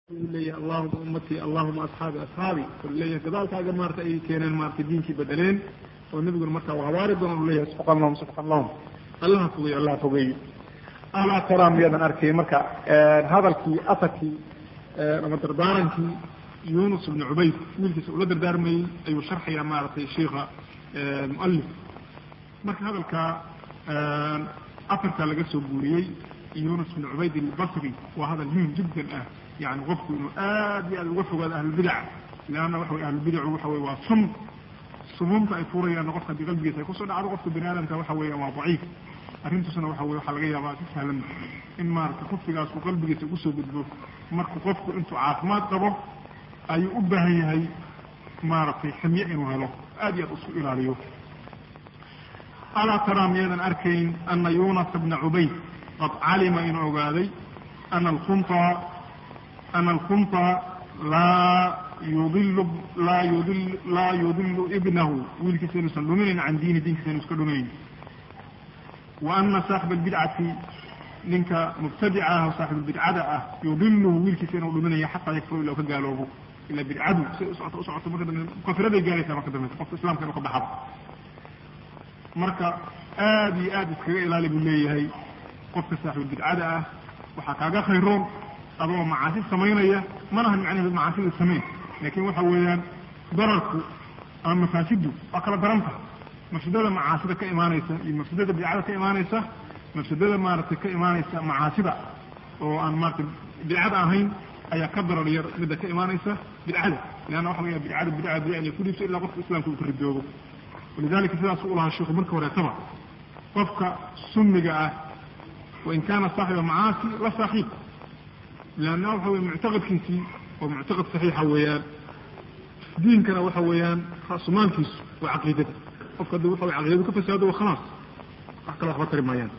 leeyahay allahuma ummatii allahuma asxaabi asxaabi u leeyahay gadaalkaaga maarata ay keeneen maarata diinkii bedeleen oo nebiguna markaa u habaari doona u leeyahay subxaan lahum subxaan lahum allaha fogeeyo allaha fogeeyo alaa taraa miyadan arkay marka hadalkii asarkii ama dardaarankii yunus ibnu cubayd wiilkiisa ula dardaarmayey ayuu sharxayaa maaragtay sheikha mualif marka hadalka afarkaa laga soo guuriyey yunus ibnu cubayd albasri waa hadal muhim jiddan ah yani qofku inuu aad iyo aad uga fogaado ahlulbidaca leanna waxa wey ahlulbidacu waxa wey waa sum sumuumta ay furayaanna qofka haddii qalbigiisa ay kusoo dhacdo qofka bani aadamka waxa weeyaan waa daciif arrintuusna waxa wey waxaa laga yaabaa si sahlan in maarata kufrigaas uu qalbigiisa ugusoo gudbo marka qofku intuu caafimaad qabo ayuu u baahan yahay maaragtay ximye inuu helo aad iyo aad isku ilaaliyo alaa taraa miyadan arkayn ana yunasa bna cubayd qad calima inuu ogaaday ana alkunta ana alkunta laa yudilu laa yudil laa yudilu ibnahu wiilkiisa inuusan dhuminayn can diini diinkiisa inu iska dhuminayn wa ana saaxiba albidcati ninka mubtadica ah oo saaxibulbidcada ah yudiluhu wiilkiisa inuu dhuminayo xataa yakfuru ila u ka gaaloobo ila bidcadu say usocoto usocoto marka dambe kafiraday gaaraysaa marka dambe qofka islamka inu ka baxado marka aad iyo aad iskaga ilaali buu leeyahay qofka saaxibulbidcada ah waxaa kaaga khayroon adoo macaasi samaynaya manahan macnaheedu macaasida samayn laakin waxa weeyaan dararku ama mafaasiddu waa kala daranta mafsadada macaasida ka imaanaysa iyo mafsadada bidcada ka imaanaysa mafsadada maaragtay ka imaanaysa macaasida oo aan maarata bidcada ahayn ayaa ka darar yar midda ka imaanaysa bidcada leanna waxa laga bidcada bidca bidca inay ku dhiibso ilaa qofka islamka uu ka ridoobo walidalika sidaas u lahaa sheikhu marka horeetaba qofka sunniga ah wain kaana saaxiba macaasi la saaxiib leanna waxa wey muctaqadkiisii waa muctaqad saxiixa weeyaan diinkana waxa weeyaan rasumaalkiisu waa caqiidada qofka haddi waxa wey caqiidadu ka fasaado waa khalaas wax kale waxba tari maayaan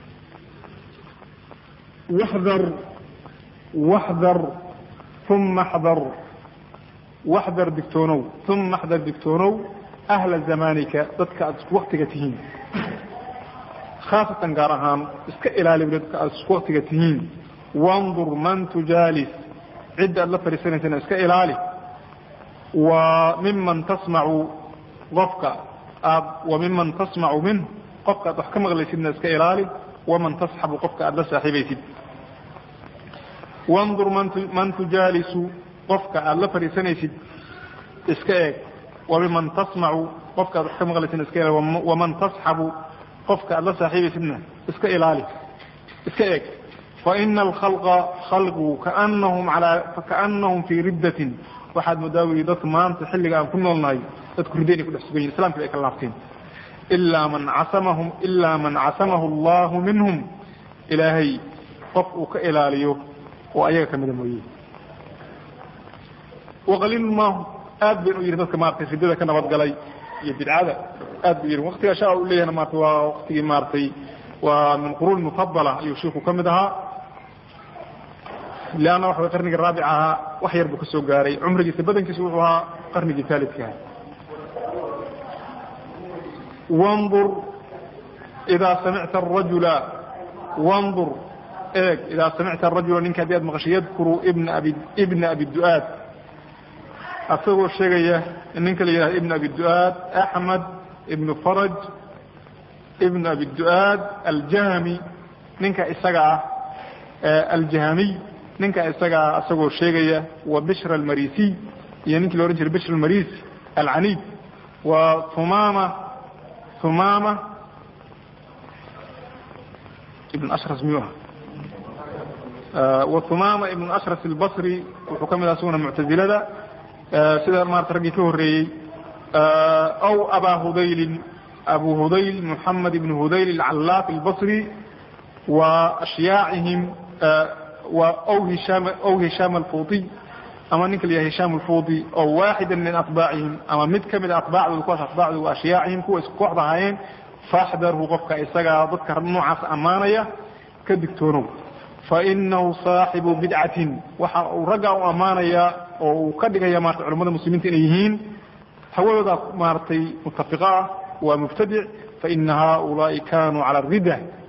waxdar waxdar uma xdar waxdar digtoonow uma xdar digtoonow ahla zamanika dadka aada isku waktiga tihiin khaasatan gaar ahaan iska ilaali dadka aada isku waktiga tihiin wandur man tujaalis cidda aad la fadhiisanaysana iska ilaali wa miman tasmacu qofka aad wa miman tasmacu minh qofka aad wax ka maqlaysidna iska ilaali waman tasxabu qofka aada la saaxiibaysid wandur man tujaalisu qofka aada la fadhiisanaysid iska eeg wamiman tasmacu qofka aad wax ka maqlaysidna iska ilaali waman tasxabu qofka aad la saaxiibaysidna iska ilaali iska eeg faina alkhalqa khalqigu kaanahum alaa kaanahum fii riddatin waxaad moodaa weli dadka maanta xilliga aan ku noolnahay dadku ridda inay ku dhex sugan yihin islamkii ay ka laabteen ilaa man casamahum ilaa man casamahu allahu minhum ilaahay qof uu ka ilaaliyo oo ayaga kamida mooye waqaliil maahu aad bayn u yihi dadka maratay riddada ka nabadgalay iyo bidcada aad bu yihi waktiga sha u leeyahna maarata waa waktigii maaratay waa min quruun mufadala ayuu shiiku ka mid ahaa leanna waxa way qarnigii raabic ahaa wax yar buu ka soo gaaray cumrigiisa badankiisa wuxuu ahaa qarnigii taalidkaha wandur idaa samicta arajula wandur eeg idaa samicta arajula ninka haddii aad maqashay yadkuru ibna abi ibna abi du'aad asagoo sheegaya ninka la yidhahdo ibn abi du'aad axmed ibnu faraj ibn abi du'aad aljahmi ninka isaga ah aljahmiy ninka isaga ah isagoo sheegaya wa bishr almarisiy iyo ninkii la ohan jiray bishr almarisi alcanid wa humama humama ibn ashras miyuu aha wa humama ibn ashras albasri wuxuu ka mid aha isaguna muctazilada sida maarata raggii ka horreeyey aw abaa hudaylin abu hudayl mحamed ibn hudayl الcalaaf الbصri wa ashyaacihim w hishaam alfuuطiy ama ninka la yahay hishaam alfuuطi oo waaxida min atbaacihim ama mid kamida atbaacdooda kuwaas atbaacdooda wa ashyaacihim kuwa isku kooxda ahaayeen faxdarhu qofka isagaa dadka noocaas ammaanaya ka digtoonow fainahu saaxibu bidcatin waxa uu raggaa u ammaanaya oo uu ka dhigaya maarata culamada muslimiinta inay yihiin hawadooda maaratay mutafiqa ah waa mubtadic faina haulaai kanuu cala ridda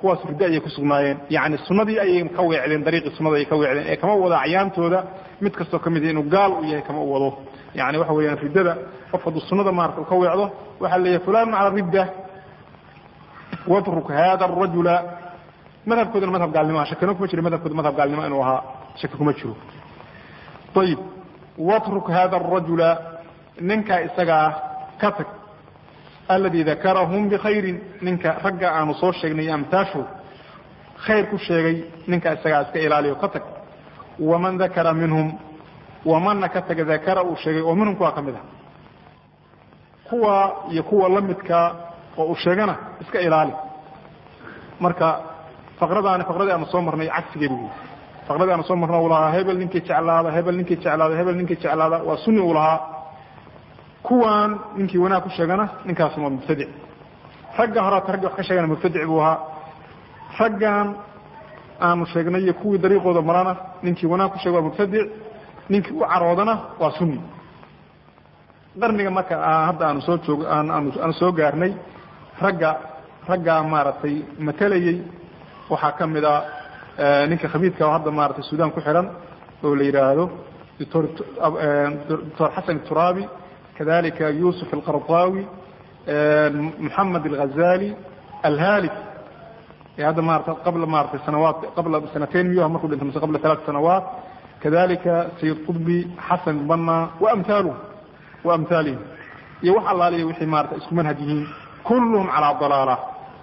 kuwaas riddo ayay ku sugnaayeen yacni sunnadii ayay ka weecdeen dariiqii sunnada ayay ka weecdeen ee kama wado acyaantooda mid kastoo ka mid inuu gaal u yahay kama u wado yani waxa weeyaan riddada qof hadduu sunnada maarata u ka weecdo waxaa leeyahay fulan cala ridda watruk hada arajula madhabkooduna madhab gaalnimoa shakino kuma jiro madhabkooda madhab gaalnimo inuu ahaa shaki kuma jiro ayib watruk hada arajula ninka isaga ah ka tag aladi dakarahum bikhayrin ninka ragga aanu soo sheegnay amtaashu khayr ku sheegay ninka isagaa iska ilaaliyo ka tag waman dakara minhum wamanna ka taga dakara uu sheegay oo minhum kuwaa ka mid ah kuwa iyo kuwa lamidka oo uu sheegana iska ilaali marka faqradaani faqradii aanu soo marnay cagsigeedu wey faqradii aanu soo marna uu lahaa hebel ninkii jeclaada hebel ninkii jeclaada hebel ninkii jeclaada waa sunni uu lahaa kuwan ninkii wanaag ku sheegana ninkaasna waa mubtadic ragga horaata raggi wax ka sheegana mubtadic buu ahaa raggan aanu sheegnay iyo kuwii dariiqooda marana ninkii wanaag ku sheega waa mubtadic ninkii u caroodana waa sunni qarniga marka hadda aanu soo joog aanu soo gaarnay ragga raggaa maaragtay matalayey waxaa ka mid a ninka khabiidka hadda maratay sudan ku xihan oo la yidhaahdo doctor doctor xasan turaabi kadalika yusuf alqardawi moxamed alghazali alhalik ee hadda maarata qabla maratay sanawaat qabla sanateyn miyuha markuu dhintay mise qabla alaat sanawaat kadalika sayid qudbi xasan bana waamhaaluh waamhaalihim iyo wax allaaliya wixii maarata isku manhaj yihiin kulluhum calaa dalaala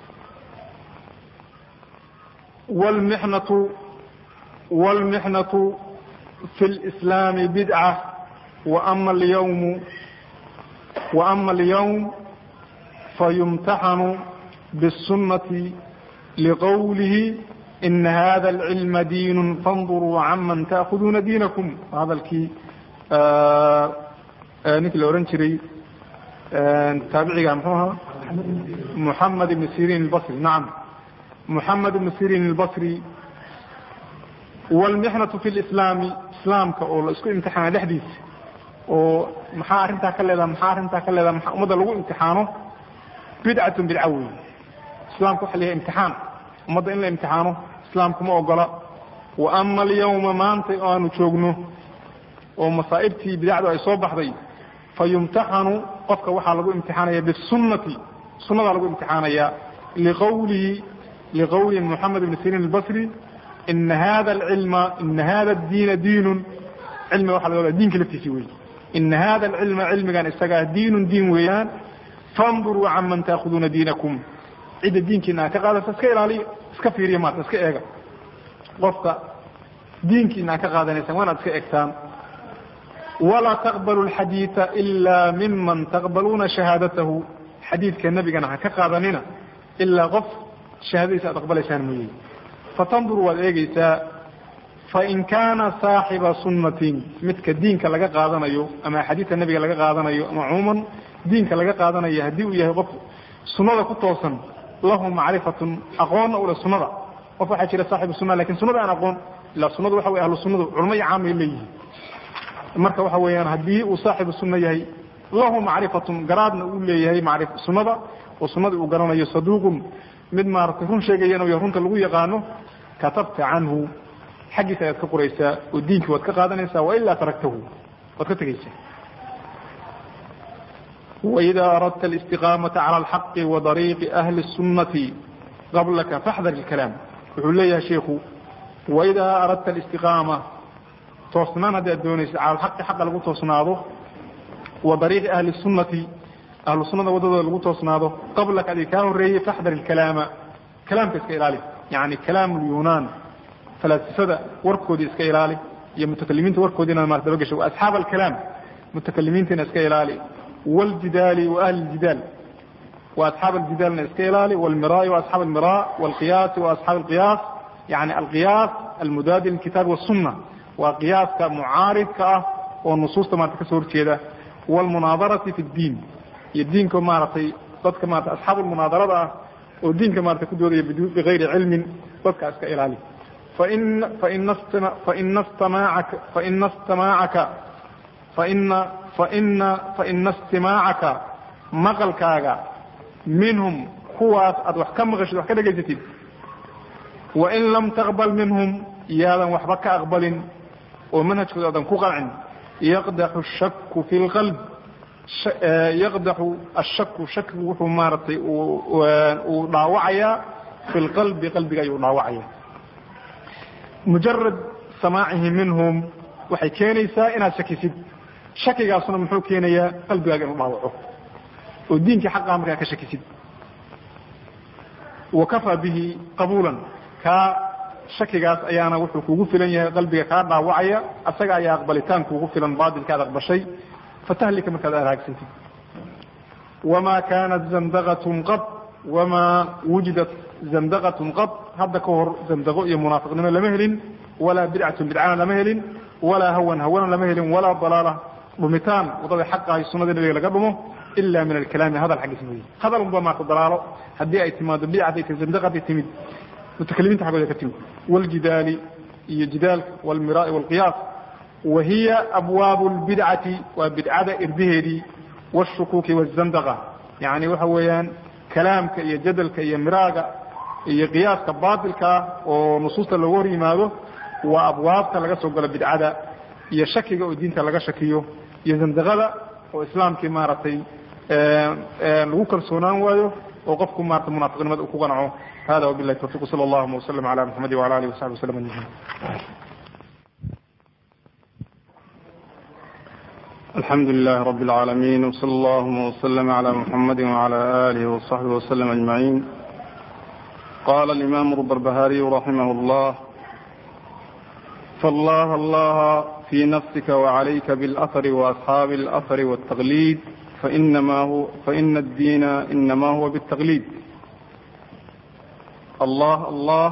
wlmixnatu wاlmixnatu fi اlislaami bidca waama alyawmu وأma اليوم fayumtaxanu bالsunaةi لqwlihi إn hada العilma diin fاnduruu caman تأkhuduuna diinakum hadalkii ninkii la ohan jiray taabiciga mxuu ahaa محamed بn sirin الbصri naam محamed بn sirin الbصri wاlmixnaةu fi اlإslaami islaamka oo la isku imtixaana dhexdiisa oo maxaa arrintaa ka leedaha maxaa arrintaa ka leedaha maa ummadda lagu imtixaano bidcatun bidca wey islaamka waxa la yahay imtixaan ummadda in la imtixaano islaamku ma ogola wa ama alyawma maanta oo aanu joogno oo masaa'ibtii bidacdu ay soo baxday fa yumtaxanu qofka waxaa lagu imtixaanaya bisunnati sunnadaa lagu imtixaanaya liqawlihi liqawli moxamed ibn sirin albasri ina hada alcilma ina hada addiina diinun cilmiga waxa laga wadaa diinka laftiisi wey ina hada alcilma cilmigan isagaa diinun diin weeyaan fanduruu canman taakuduuna diinakum cidda diinkiina aad ka qaadaysa iska ilaaliya iska fiiriya maata iska eega qofka diinkiina aad ka qaadanaysaan waa inaad iska egtaan walaa taqbalu alxadiida ila miman taqbaluuna shahaadatahu xadiidka nebigana ha ka qaadanina ilaa qof shahaadadiisa aad aqbalaysaan mooye fatanduru waad eegeysaa fain kaana saaxiba sunnatin midka diinka laga qaadanayo ama axaadiidka nebiga laga qaadanayo ama cumuuman diinka laga qaadanayo haddii uu yahay qof sunnada ku toosan lahu macrifatun aqoonna ule sunnada qof waxaa jira saaxibu sunna lakin sunnada aan aqoon ilaa sunnadu waxa wey ahlu sunnadu culmo iyo caamay leeyihiin marka waxa weeyaan haddii uu saaxibu sunna yahay lahu macrifatun garaadna uu leeyahay mari sunnada oo sunnadii uu garanayo saduuqun mid maaratay run sheegaya inuu yahay runta lagu yaqaano katabta canhu xaggiisa ayaad ka qoraysaa oo diinkii waad ka qaadanaysaa wailaa taraktahu waad ka tegeysaa وإذا أردت الاستقامة على الحق وطريق أهل السنة قبلك فاحذر الكلام wuxuu leeyahay شhiku وإذا أردت الاستقامة toosnaan haddi ad doonaysa calى الحaqi xaqa lagu toosnaado وطريiqi أهli السuنaةi ahlu sunada wadadooda lagu toosnaado qablaka adi kaa horeeyey فاxdar الكalaama kalaamka iska ilaali yaعni kalaam اليunaan فalaasifada warkoodii iska ilaali iyo mutakalimiinta warkoodii inaad marat daba gasho وأصxaab الكalaam mutakalimiintiina iska ilaali والجدال وأهل الجدال وأصحاب الجدالna iska ilaali والمراء وأصحاب المراء والقياس وأصحاب القياس يعني القياس المdاd للكتاب والسنة waa قyaaska معاaridka ah oo نصuusta maarata kasoo horjeeda والمناaظرaةi في الدين iyo diinka maaragtay dadka maarata أصحاab المناaظرada ah oo diinka maarata ku doodaya بغayri cilmi dadka iska ilaali فإna اsتماعaka فإna faina faina istimaacaka maqalkaaga minhum kuwaas aad wax ka maqashid wax ka dhegaysatid wain lam taqbal minhum iyaadan waxba ka aqbalin oo manhajkooda aadan ku qancin yaqdaxu shaku fi lqalb yaqdaxu ashaku shakigu wuxuu maaragtay uu dhaawacayaa fi lqalbi qalbiga ayuu dhaawacaya mujarad samaacihi minhum waxay keenaysaa inaad shakisid shakigaasuna muxuu keenayaa qalbigaaga inuu dhaawaco oo diinkii xaqaha markaa ka shakisid wa kafaa bihi qabuulan kaa shakigaas ayaana wuxuu kugu filan yahay qalbiga kaa dhaawacaya asaga ayaa aqbalitaan kuugu filan baatilka ad aqbashay fatahlika markaad araagsantid wamaa kaanat zandaqatun qad wamaa wujidat zandaqatun qad hadda ka hor zandaqo iyo munaafiqnimo lama helin walaa bidcatun bidcana lama helin walaa hawan hawana lama helin walaa dalaala dhumitaan wadada xaqahay sunada nabiga laga dhumo ila min alkalaami hadal xaggiis mooye hadal unba maarta dalaalo haddii ay timaado bidcatay ta zandaqatay timid mutakalimiinta xaggooda ka timid wljidaali iyo jidaalka wlmiraai wlqiyaas wa hiya abwaabu lbidcati waa bidcada irdaheedii wshukuuki wzandaqa yani waxa weeyaan kalaamka iyo jadalka iyo miraaga iyo qiyaaska baatilkaa oo nusuusta looga hor yimaado waa abwaabta laga soo galo bidcada iyo shakiga oo diinta laga shakiyo iyo zandaqada oo islaamkii maaragtay lagu kalsoonaan waayo oo qofku maarata munaafiqnimada uu ku qanco hada wabilahi tawfiq sala allahuma waslm ala muxamadi wala alihi wasaxbi waslm ajmaciin alxamdu lilahi rabi اlcaalamiin wsala allahuma wslm ala muxamadi wala alihi waصaxbihi waslm ajmaciin qala alimaamu lbarbahariyu raximah اllah فالله الله في نفسك وعليك بالأثر وأصحاب الأثر والتقليد فإنما هو فإن الدين إنما هو بالتقليد الله الله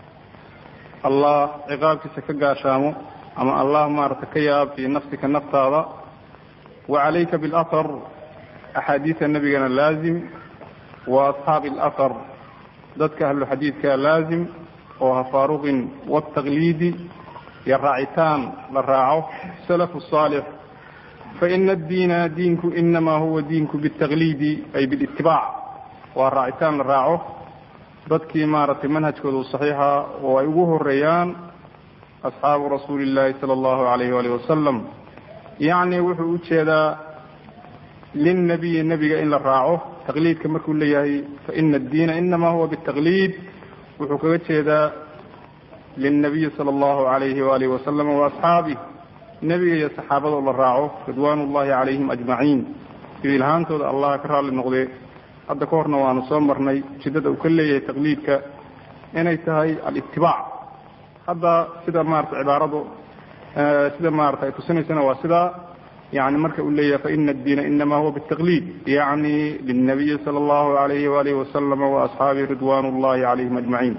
الله عقابك كقاشامو أما الله ما ارتكيا في نفسك نفتا وعليك بالأثر أحاديث النبي كان لازم وأصحاب الأثر ذاتك أهل الحديث كان لازم وفاروق والتقليد iyo raacitaan la raaco salafu saalix faina addiina diinku inamaa huwa diinku bitaqliidi ay bilitibaac waa raacitaan la raaco dadkii maaragtay manhajkooda u saxiixa oo ay ugu horeeyaan asxaabu rasuuli illaahi sala allahu alayh waalih wasalam yacni wuxuu ujeedaa linnabiyi nebiga in la raaco taqliidka markuu leeyahay faina addiina inamaa huwa bitaqliid wuxuu kaga jeedaa lilnabiyi sala allahu alayhi waalihi wasalam waasxaabih nebiga iyo saxaabadoo la raaco ridwaan ullahi calayhim ajmaciin iyo ilhaantooda allah ka raalli noqdee hadda ka horna waanu soo marnay ujeedada uu ka leeyahay taqliidka inay tahay alitibaac hadda sida maarata cibaaradu sida maarata ay tusinaysana waa sidaa yani marka uu leeyahay faina addiina inama huwa bitaqliid yani lilnabiyi sala allahu alayhi waalihi wasalama waasxaabihi ridwaan ullahi calayhim ajmaciin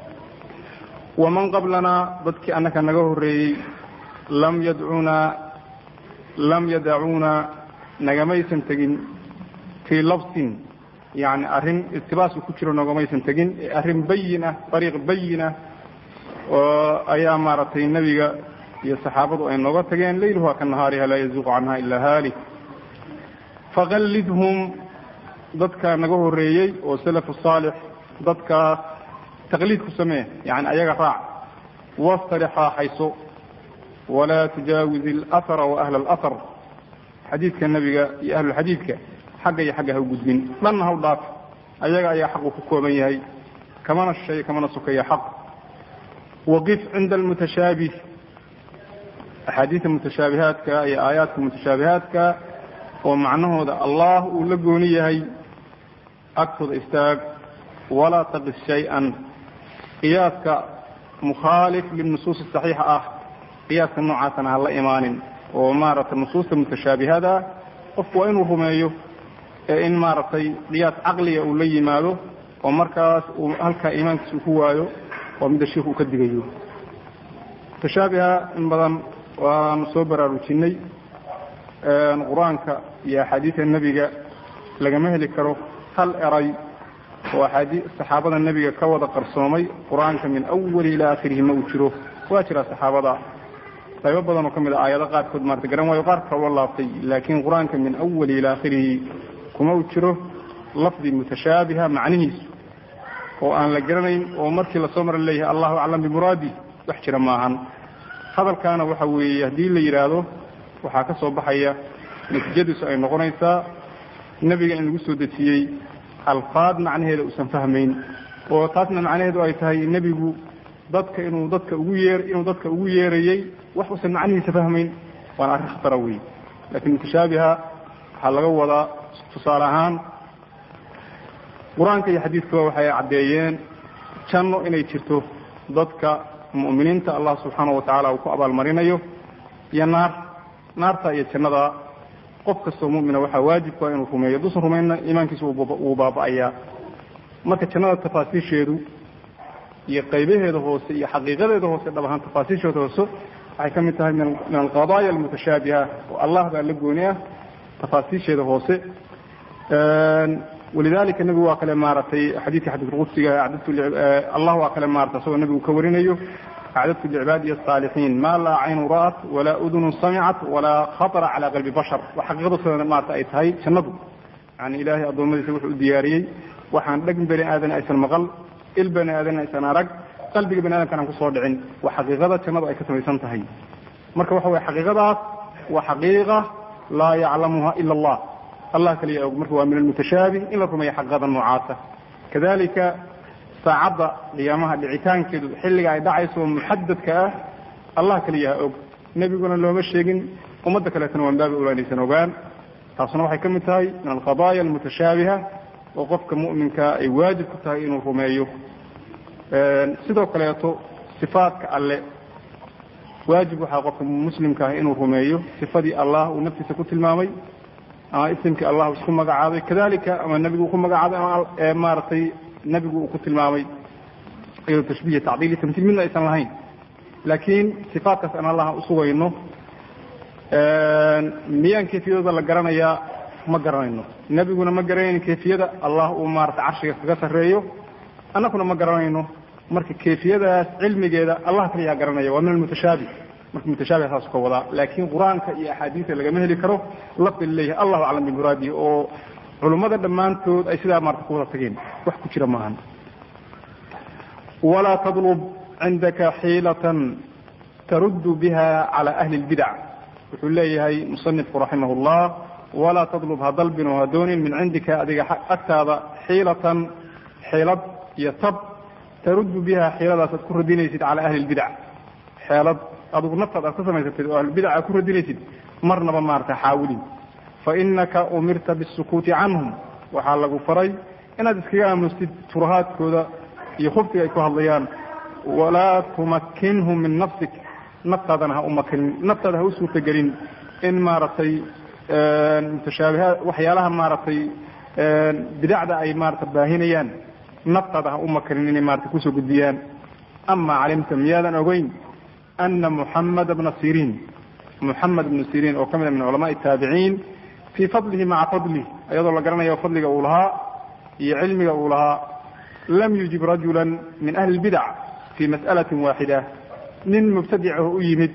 waman qablanaa dadkii annaka naga horreeyey lam yadcunaa lam yadacuuna nagamaysan tegin fii labsin yani arrin iltibaasku ku jiro nagamaysan tegin arrin bayin ah dariiq bayin ah oo ayaa maaragtay nebiga iyo saxaabadu ay nooga tageen layluha ka nahaariha laa yazuuqu canha ilaa haalik faqallidhum dadka naga horreeyey oo salafu saalix dadkaas taqliid ku samee yani ayaga raac wastari raaxayso walaa tujaawiz alahara wa ahla alahar xadiidka nebiga iyo ahlulxadiidka xagga iyo xagga ha u gudbin dhanna ha u dhaaf ayaga ayaa xaqu ku kooban yahay kamana shay kamana sokaya xaq waqif cinda almutashaabih axaadiida mutashaabihaadka iyo aayaadka mutashaabihaadka oo macnahooda allah uu la gooni yahay agtooda istaag walaa taqis shay-an qiyaaska mukhaalif linusuusi saxiixa ah qiyaaska noocaasana ha la imaanin oo maaragtay nusuusta mutashaabihada qofku waa inuu rumeeyo ee in maaragtay qiyaas caqliga uu la yimaado oo markaas uu halkaa iimaankiisa uu ku waayo waa midda sheikhu uu ka digayo mutashaabiha in badan waanu soo baraarujinay qur-aanka iyo axaadiida nebiga lagama heli karo hal eray oo axaadii saxaabada nebiga ka wada qarsoomay qur-aanka min awali ilaa akhirihi ma uu jiro waa jira saxaabada qaybo badan oo ka mid a aayado qaarkood maarata garan waayo qaar kaloo laabtay laakiin qur-aanka min awali ilaa akhirihi kuma uu jiro lafdi mutashaabiha macnihiisu oo aan la garanayn oo markii lasoo mara leeyahay allahu aclam bimuraadi wax jira maahan hadalkaana waxa weeye haddii la yidhaahdo waxaa ka soo baxaya natiijadiisu ay noqonaysaa nebiga in lagu soo dejiyey alfaad macnaheeda uusan fahmayn oo taasna macnaheedu ay tahay nebigu dadka inuu dadka ugu yeer inuu dadka ugu yeerayey wax uusan macnihiisa fahmayn waana arrin khatara wey lakin mutashaabiha waxaa laga wadaa tusaale ahaan qur-aanka iyo xadiidkuba waxay caddeeyeen janno inay jirto dadka mu'miniinta allah subxaana wa tacaala uu ku abaalmarinayo iyo naar naarta iyo jannada qof kastoo mu'mina waxaa waajibku ah inuu rumeeyo duusan rumaynna iimaankiisa wuu baaba'ayaa marka jannada tafaasiisheedu iyo qaybaheeda hoose iyo xaqiiqadeeda hoose dhab ahaan tafaasiisheeda hoose waxay ka mid tahay min alqadaaya almutashaabiha oo allah baa la gooni ah tafaasiisheeda hoose walidalika nebigu waa kale maaragtay xadiidka xadiidulqudsiga acdadtu allah waa kale maarata isagoo nebigu ka warinayo acdadtu licibaadiya asaalixiin ma laa caynu ra'at walaa udunu samicat walaa khatara cala qalbi bashar wa xaqiiqadu sida maarata ay tahay jannadu yani ilaahay addoommadiisa wuxuu u diyaariyey waxaan dheg bani aadan aysan maqal il bani aadan aysan arag qalbiga bani aadamkan aan kusoo dhicin waa xaqiiqada jannadu ay ka samaysan tahay marka waxa weye xaqiiqadaas waa xaqiiqa laa yaclamuha ila allah allah kaliya og marka waa min almutashaabih in la rumeeyo xaqiiqada noocaasa kadalika saacadda qiyaamaha dhicitaankeedu xilliga ay dhacayso muxadadka ah allah kaliya ha og nebiguna looma sheegin ummadda kaleetana waan baabi ulaanaysan ogaan taasuna waxay ka mid tahay min alqadaaya almutashaabiha oo qofka mu'minka ay waajib ku tahay inuu rumeeyo sidoo kaleeto sifaadka alle waajib waxaa qofka muslimka ah inuu rumeeyo sifadii allah uu naftiisa ku tilmaamay ama isimkii allah isku magacaabay kadalika ama nebigu uu ku magacaabay ama maaragtay nebigu uu ku tilmaamay iyadoo tashbiih tacdiil iyo tamtiil midna aysan lahayn laakiin sifaadkaas aan allah usugayno miyaan kayfiyadooda la garanayaa ma garanayno nebiguna ma garanayno kayfiyada allah uu maarata carshiga kaga sarreeyo annaguna ma garanayno marka kayfiyadaas cilmigeeda allah kaliyaa garanaya waa min almutashaabih marka mutashaabih saas ka wadaa laakiin qur-aanka iyo axaadiista lagama heli karo lafdi laleeyahay allahu aclam bimuraadihi oo culummada dhammaantood ay sidaa maarata ku wada tageen wax ku jira maahan walaa tadlub cindaka xiilatan taruddu biha cala ahli lbidac wuxuu leeyahay musanifku raximah llah walaa tadlub ha dalbin oo ha doonin min cindika adiga agtaada xiilatan xeelad iyo tab taruddu biha xeeladaas aad ku radinaysid cala ahli lbidac xeelad adugu naftaad aad ka samaysatid oo ahlulbidac aad ku radinaysid marnaba maarata xaawilin fainaka umirta bisukuuti canhum waxaa lagu faray inaad iskaga aamustid turahaadkooda iyo khubsiga ay ku hadlayaan walaa tumakinhum min nafsik naftaadana ha umakinin naftaada ha u suurtagelin in maaragtay mutashaabihaad waxyaalaha maaragtay bidacda ay maarata baahinayaan naftaada ha u makinin inay maarata kusoo gudbiyaan ama calimta miyaadan ogeyn ana muxamad bna siriin muxamed bnu siriin oo ka mid a min culamaai taabiciin fii fadlihi maca fadlih iyadoo la garanayo fadliga uu lahaa iyo cilmiga uu lahaa lam yujib rajula min ahli lbidac fi mas'alati waaxida nin mubtadicaho u yimid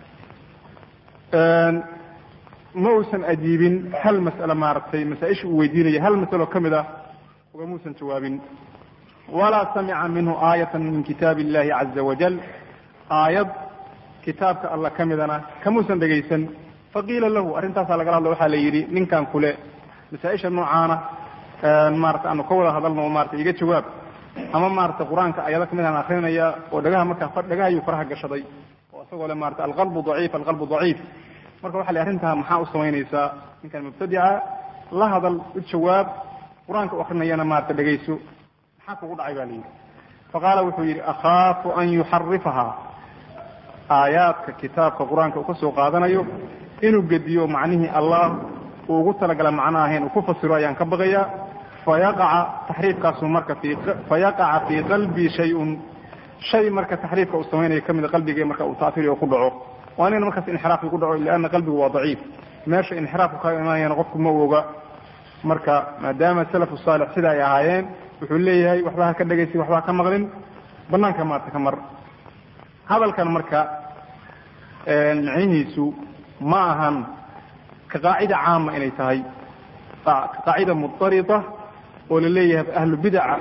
ma uusan ajiibin hal mas'ale maaragtay masaa-isha uu weydiinaya hal masalo ka mid ah ugamuusan jawaabin walaa samica minhu aayatan min kitaabi illahi caza wajal aayad kitaabka alla ka midana kamuusan dhegaysan faqiila lahu arrintaasaa lagala hadlo waxaa la yidhi ninkan kule masaa-isha noocaana maarata aanu ka wada hadalno o maarata iga jawaab ama maarata qur-aanka ayado kamid aan akrinaya oo dhagaha markaa dhagaha ayuu faraha gashaday oo isagoo le maarata alqalbu daciif alqalbu daciif marka waxa la arrintaa maxaa u samaynaysaa ninkan mubtadica la hadal u jawaab qur-aanka u akrinayana maarata dhegayso maxaa kugu dhacay ba la yidhi faqaala wuxuu yidhi akhaafu an yuxarifaha aayaadka kitaabka qur-aanka uu ka soo qaadanayo inuu gediyo macnihii allah uu ugu talagala macno ahayn uu ku fasiro ayaan ka baqayaa fayaqaca taxriifkaasu marka fi fayaqaca fii qalbii shay-un shay marka taxriifka uu samaynayo kamida qalbiga marka uu taafiriyo ku dhaco waa inayna markaas inxiraafki ku dhaco lianna qalbigu waa daciif meesha inxiraafku ka imanayana qofku ma oga marka maadaama salafu saalix sida ay ahaayeen wuxuu leeyahay waxba ha ka dhegaysi waxba ha ka maqlin banaanka maarta ka mar hadalkan marka micnihiisu ma ahan ka qaacida caama inay tahay ka qaacida mudarida oo la leeyahay ahlu bidaca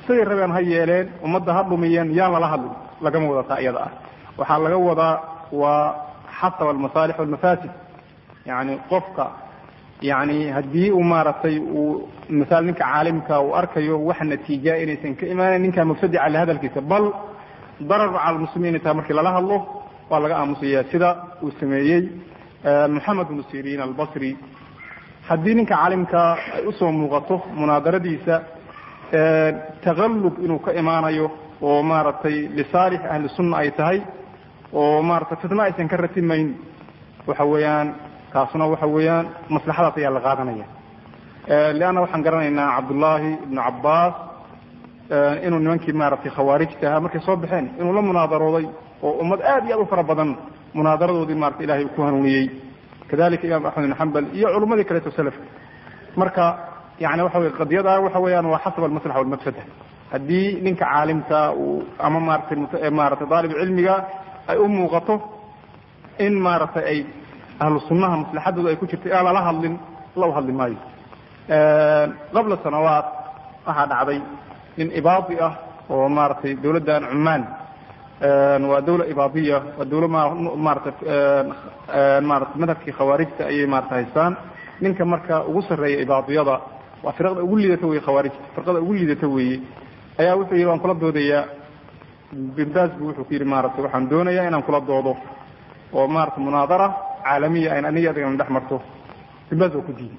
siday rabeen ha yeeleen ummadda ha dhumiyeen yaan lala hadlin lagama wada taa iyada ah waxaa laga wadaa waa xasaba almasaalix walmafaasid yani qofka yani haddii uu maaragtay uu masaal ninka caalimka uu arkayo wax natiijaa inaysan ka imaanan ninkaa mubtadica le hadalkiisa bal darar cala lmuslimiin taa markii lala hadlo waa laga aamusaya sida uu sameeyey moxamed bnu siriin albasri haddii ninka caalimka ay usoo muuqato munaadaradiisa takallub inuu ka imaanayo oo maaragtay lisaalix ahli sunna ay tahay oo maaragtay fitno aysan ka ratimayn waxa weeyaan taasuna waxa weeyaan maslaxadaas ayaa la qaadanaya leanna waxaan garanaynaa cabdullaahi ibnu cabbaas inuu nimankii maaragtay khawaarijta ahaa markay soo baxeen inuu la munaadarooday oo ummad aad iyo aad u fara badan munaadaradoodii marata ilahay uu ku hanuuniyey kadalika imaam axmed ibn xambal iyo culummadii kaleeto selafka marka yani waxa wey qadiyada waxa weeyaan waa xasab almaslaxa walmafsada haddii ninka caalimka uu ama maratay maratay daalib cilmiga ay u muuqato in maaragtay ay ahlu sunnaha maslaxadooda ay ku jirto aan lala hadlin la u hadli maayo qabla sanawaat waxaa dhacday nin ibaadi ah oo maaragtay dawladdan cumaan waa dawla ibaadiya waa dawla maarata maarata madhabkii khawaarijta ayay maarata haystaan ninka marka ugu sarreeya ibaadiyada waa firqada ugu liidata weye khawaarijta firqada ugu liidata weeye ayaa wuxuu yidhi waan kula doodayaa binbaas bu wuxuu ku yidhi maaragtay waxaan doonayaa inaan kula doodo oo maarata munaadara caalamiya ayn aniga adigana dhex marto binbaas waa ku diiday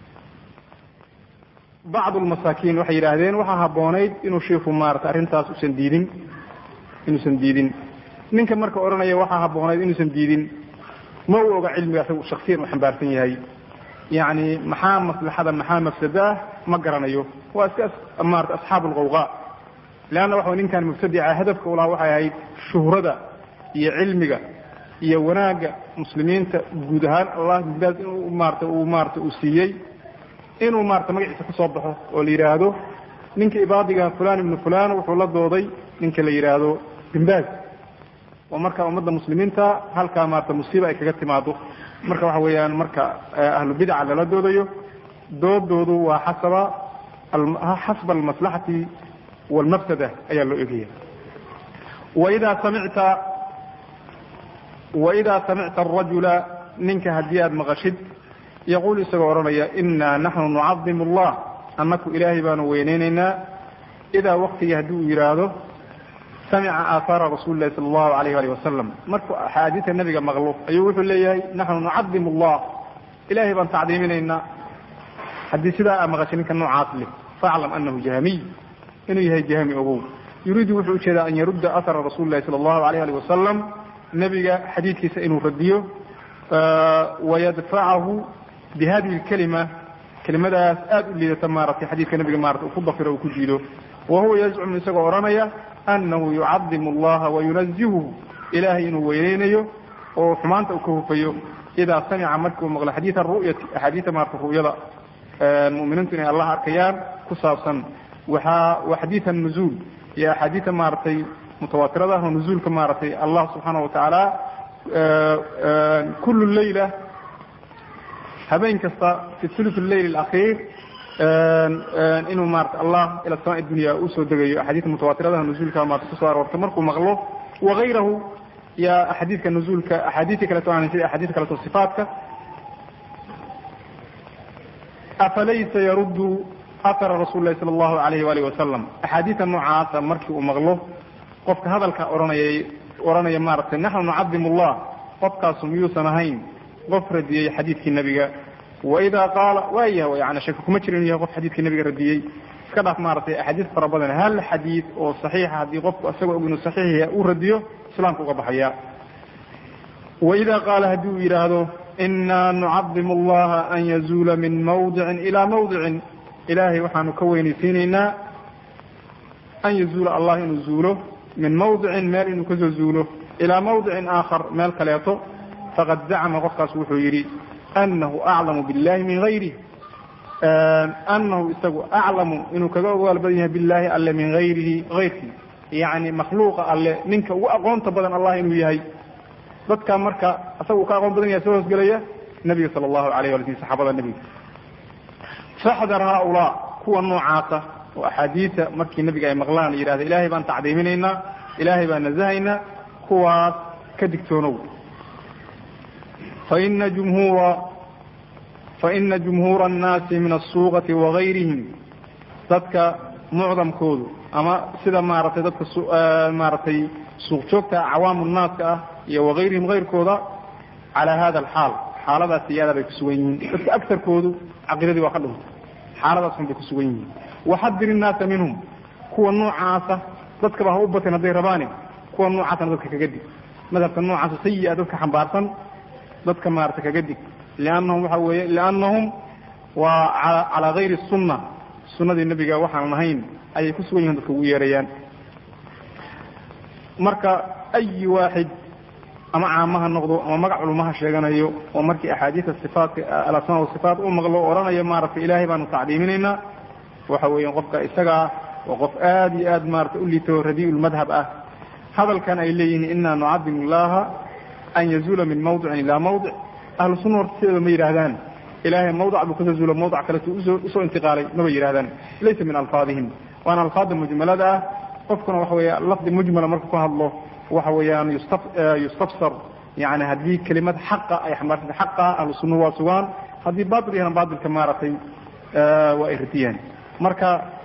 bacdu lmasaakiin waxay yidhaahdeen waxaa habboonayd inuu shiiku maarata arrintaas usan diidin inuusan diidin ninka marka odhanaya waxaa habboonayd inuusan diidin ma u oga cilmiga asaga shaksiyan uu xambaarsan yahay yacni maxaa maslaxada maxaa mafsada ah ma garanayo waa iska maarata asxaabu alqawqa leanna waxa ninkan mubtadica hadafka ulaha waxay ahayd shuhrada iyo cilmiga iyo wanaagga muslimiinta guud ahaan allah binbaas inuu maarata uu maarata uu siiyey inuu maarata magaciisa kusoo baxo oo la yidhaahdo ninka ibaadiga fulan ibnu fulan wuxuu la dooday ninka la yidhaahdo binbaas oo marka ummadda muslimiinta halkaa maarata musiiba ay kaga timaado marka waxa weeyaan marka ahlu bidca lala doodayo doodoodu waa xasaba xasba almaslaxati walmafsada ayaa loo egaya waidaa samicta waidaa samicta arajula ninka haddii aada maqashid yaquul isagoo odhanaya inaa naxnu nucadimu allah annaku ilaahay baanu weyneyneynaa idaa waktigii haddii uu yidhaahdo samica aahaara rasuuli lahi sala allahu alayh alih wasalam markuu axaadiista nabiga maqlo ayuu wuxuu leeyahay naxnu nucadimu allah ilahay baan tacdiiminaynaa haddii sidaa aa maqashay ninka noocaas leh faaclam anahu jahmiy inuu yahay jahmi ogow yuriidu wuxuu ujeedaa an yarudda ahara rasuuli lahi sala allahu alayh alih wasalam nebiga xadiidkiisa inuu radiyo wayadfacahu bihadihi lkalima kelimadaas aada u liidata maaragtay xadiidka nabiga maarata uu ku dafiro uu ku jiido wa huwa yazcumu isagoo odhanaya anahu yucadimu allaha wayunazihuhu ilaahay inuu weyneynayo oo xumaanta uu ka hufayo idaa samica markii uu maqlo xadiida ru'yati axaadiida maarata ru'yada mu'miniintu inay allah arkayaan ku saabsan waxaa waa xadiida nuzuul iyo axaadiida maaragtay mutawaatirada ah oo nuzuulka maaragtay allah subxaana watacaala kulu leyla habeen kasta fi thuluth leyl alakhiir inuu maarata allah ila samaa dunya usoo degayo axaadiidka mutawaatiradaha nuzuulka maarata kusoo aroortay markuu maqlo wagayrahu ya axaadiidka nuzuulka axaadiistii kaleto aan sida axaadiista kaleto sifaatka afalaysa yaruddu athara rasuuli lahi sala allahu alayh waalihi wasalam axaadiista noocaasa markii uu maqlo qofka hadalka odhanayay odhanaya maaragtay naxnu nucadimu allah qofkaasu miyuusan ahayn qof radiyey xadiidkii nebiga waidaa qaala waayah yani shaki kuma jira inuu yahay qof xadiidkii nebiga radiyey iska dhaaf maaragtay axaadiis fara badan hal xadiid oo saxiixa haddii qofku isagoo og inuu saxiix yahay uu radiyo islaamka uga baxaya waidaa qaala haddii uu yidhaahdo inaa nucadimu allaha an yazuula min mawdicin ilaa mawdicin ilaahay waxaanu ka weynaysiinaynaa an yazuula allah inuu zuulo min mawdicin meel inuu kasoo zuulo ilaa mawdicin aakhar meel kaleeto faqad zacma qofkaas wuxuu yidhi anahu aclamu billahi min hayrih anahu isagu aclamu inuu kaga ogaal badan yahay billahi alle min hayrihi hayrkii yani makhluuqa alle ninka ugu aqoonta badan allah inuu yahay dadka marka isaga uu ka aqoon badan yahay soo hoosgelaya nabiga sala allahu alayh wala sl saxaabada nebiga faxdar haaulaa kuwa noocaasa oo axaadiisa markii nebiga ay maqlaan yidhahda ilaahay baan tacdiiminaynaa ilaahay baan nasahaynaa kuwaas ka digtoonow faina jumhuura faina jumhuura annaasi min asuuqati wagayrihim dadka mucdamkoodu ama sida maaragtay dadka maaragtay suuq joogta cawaamu naaska ah iyo wagayrihim kayrkooda calaa hada alxaal xaaladaas iyaada bay ku sugan yihiin dadka agarkoodu caqiidadii waa ka dhuntay xaaladaas un bay ku sugan yihiin waxadir innaasa minhum kuwa noocaasa dadkaba ha u bateen hadday rabaani kuwa noocaasna dadka kaga dig madhabka noocaasa sayi-a dadka xambaarsan dadka maarata kaga dig liannahum waxa weeye liannahum waa calaa gayri sunna sunnadii nebiga waxaanan ahayn ayay ku sugan yihin dadka ugu yeerayaan marka ayi waaxid ama caamaha noqdo ama magac culumaha sheeganayo oo markii axaadiisa sifaatka alasmaa wasifaat u maqlo odhanayo maaragtay ilaahay baanu tacdiiminaynaa waxa weeyaan qofka isagaa waa qof aada iyo aad maarata u liito radiiulmadhab ah hadalkan ay leeyihiin inaa nucadimu illaha an yazuula min mawdicin ilaa mawdic ahlu sunna horta sideeda ma yidhaahdaan ilaahay mawdac buu kasoo zuula mawdac kaletu usoo usoo intiqaalay maba yidhahdaan laysa min alfaadihim waana alfaada mujmalada ah qofkuna waxa weya lafdi mujmala marka ku hadlo waxa weeyaan yusta yustafsar yani haddii kelimad xaqa ay xambaarsanta xaqa ahlu sunna waa sugaan haddii batil yahna batilka maaragtay waa ay radiyaan marka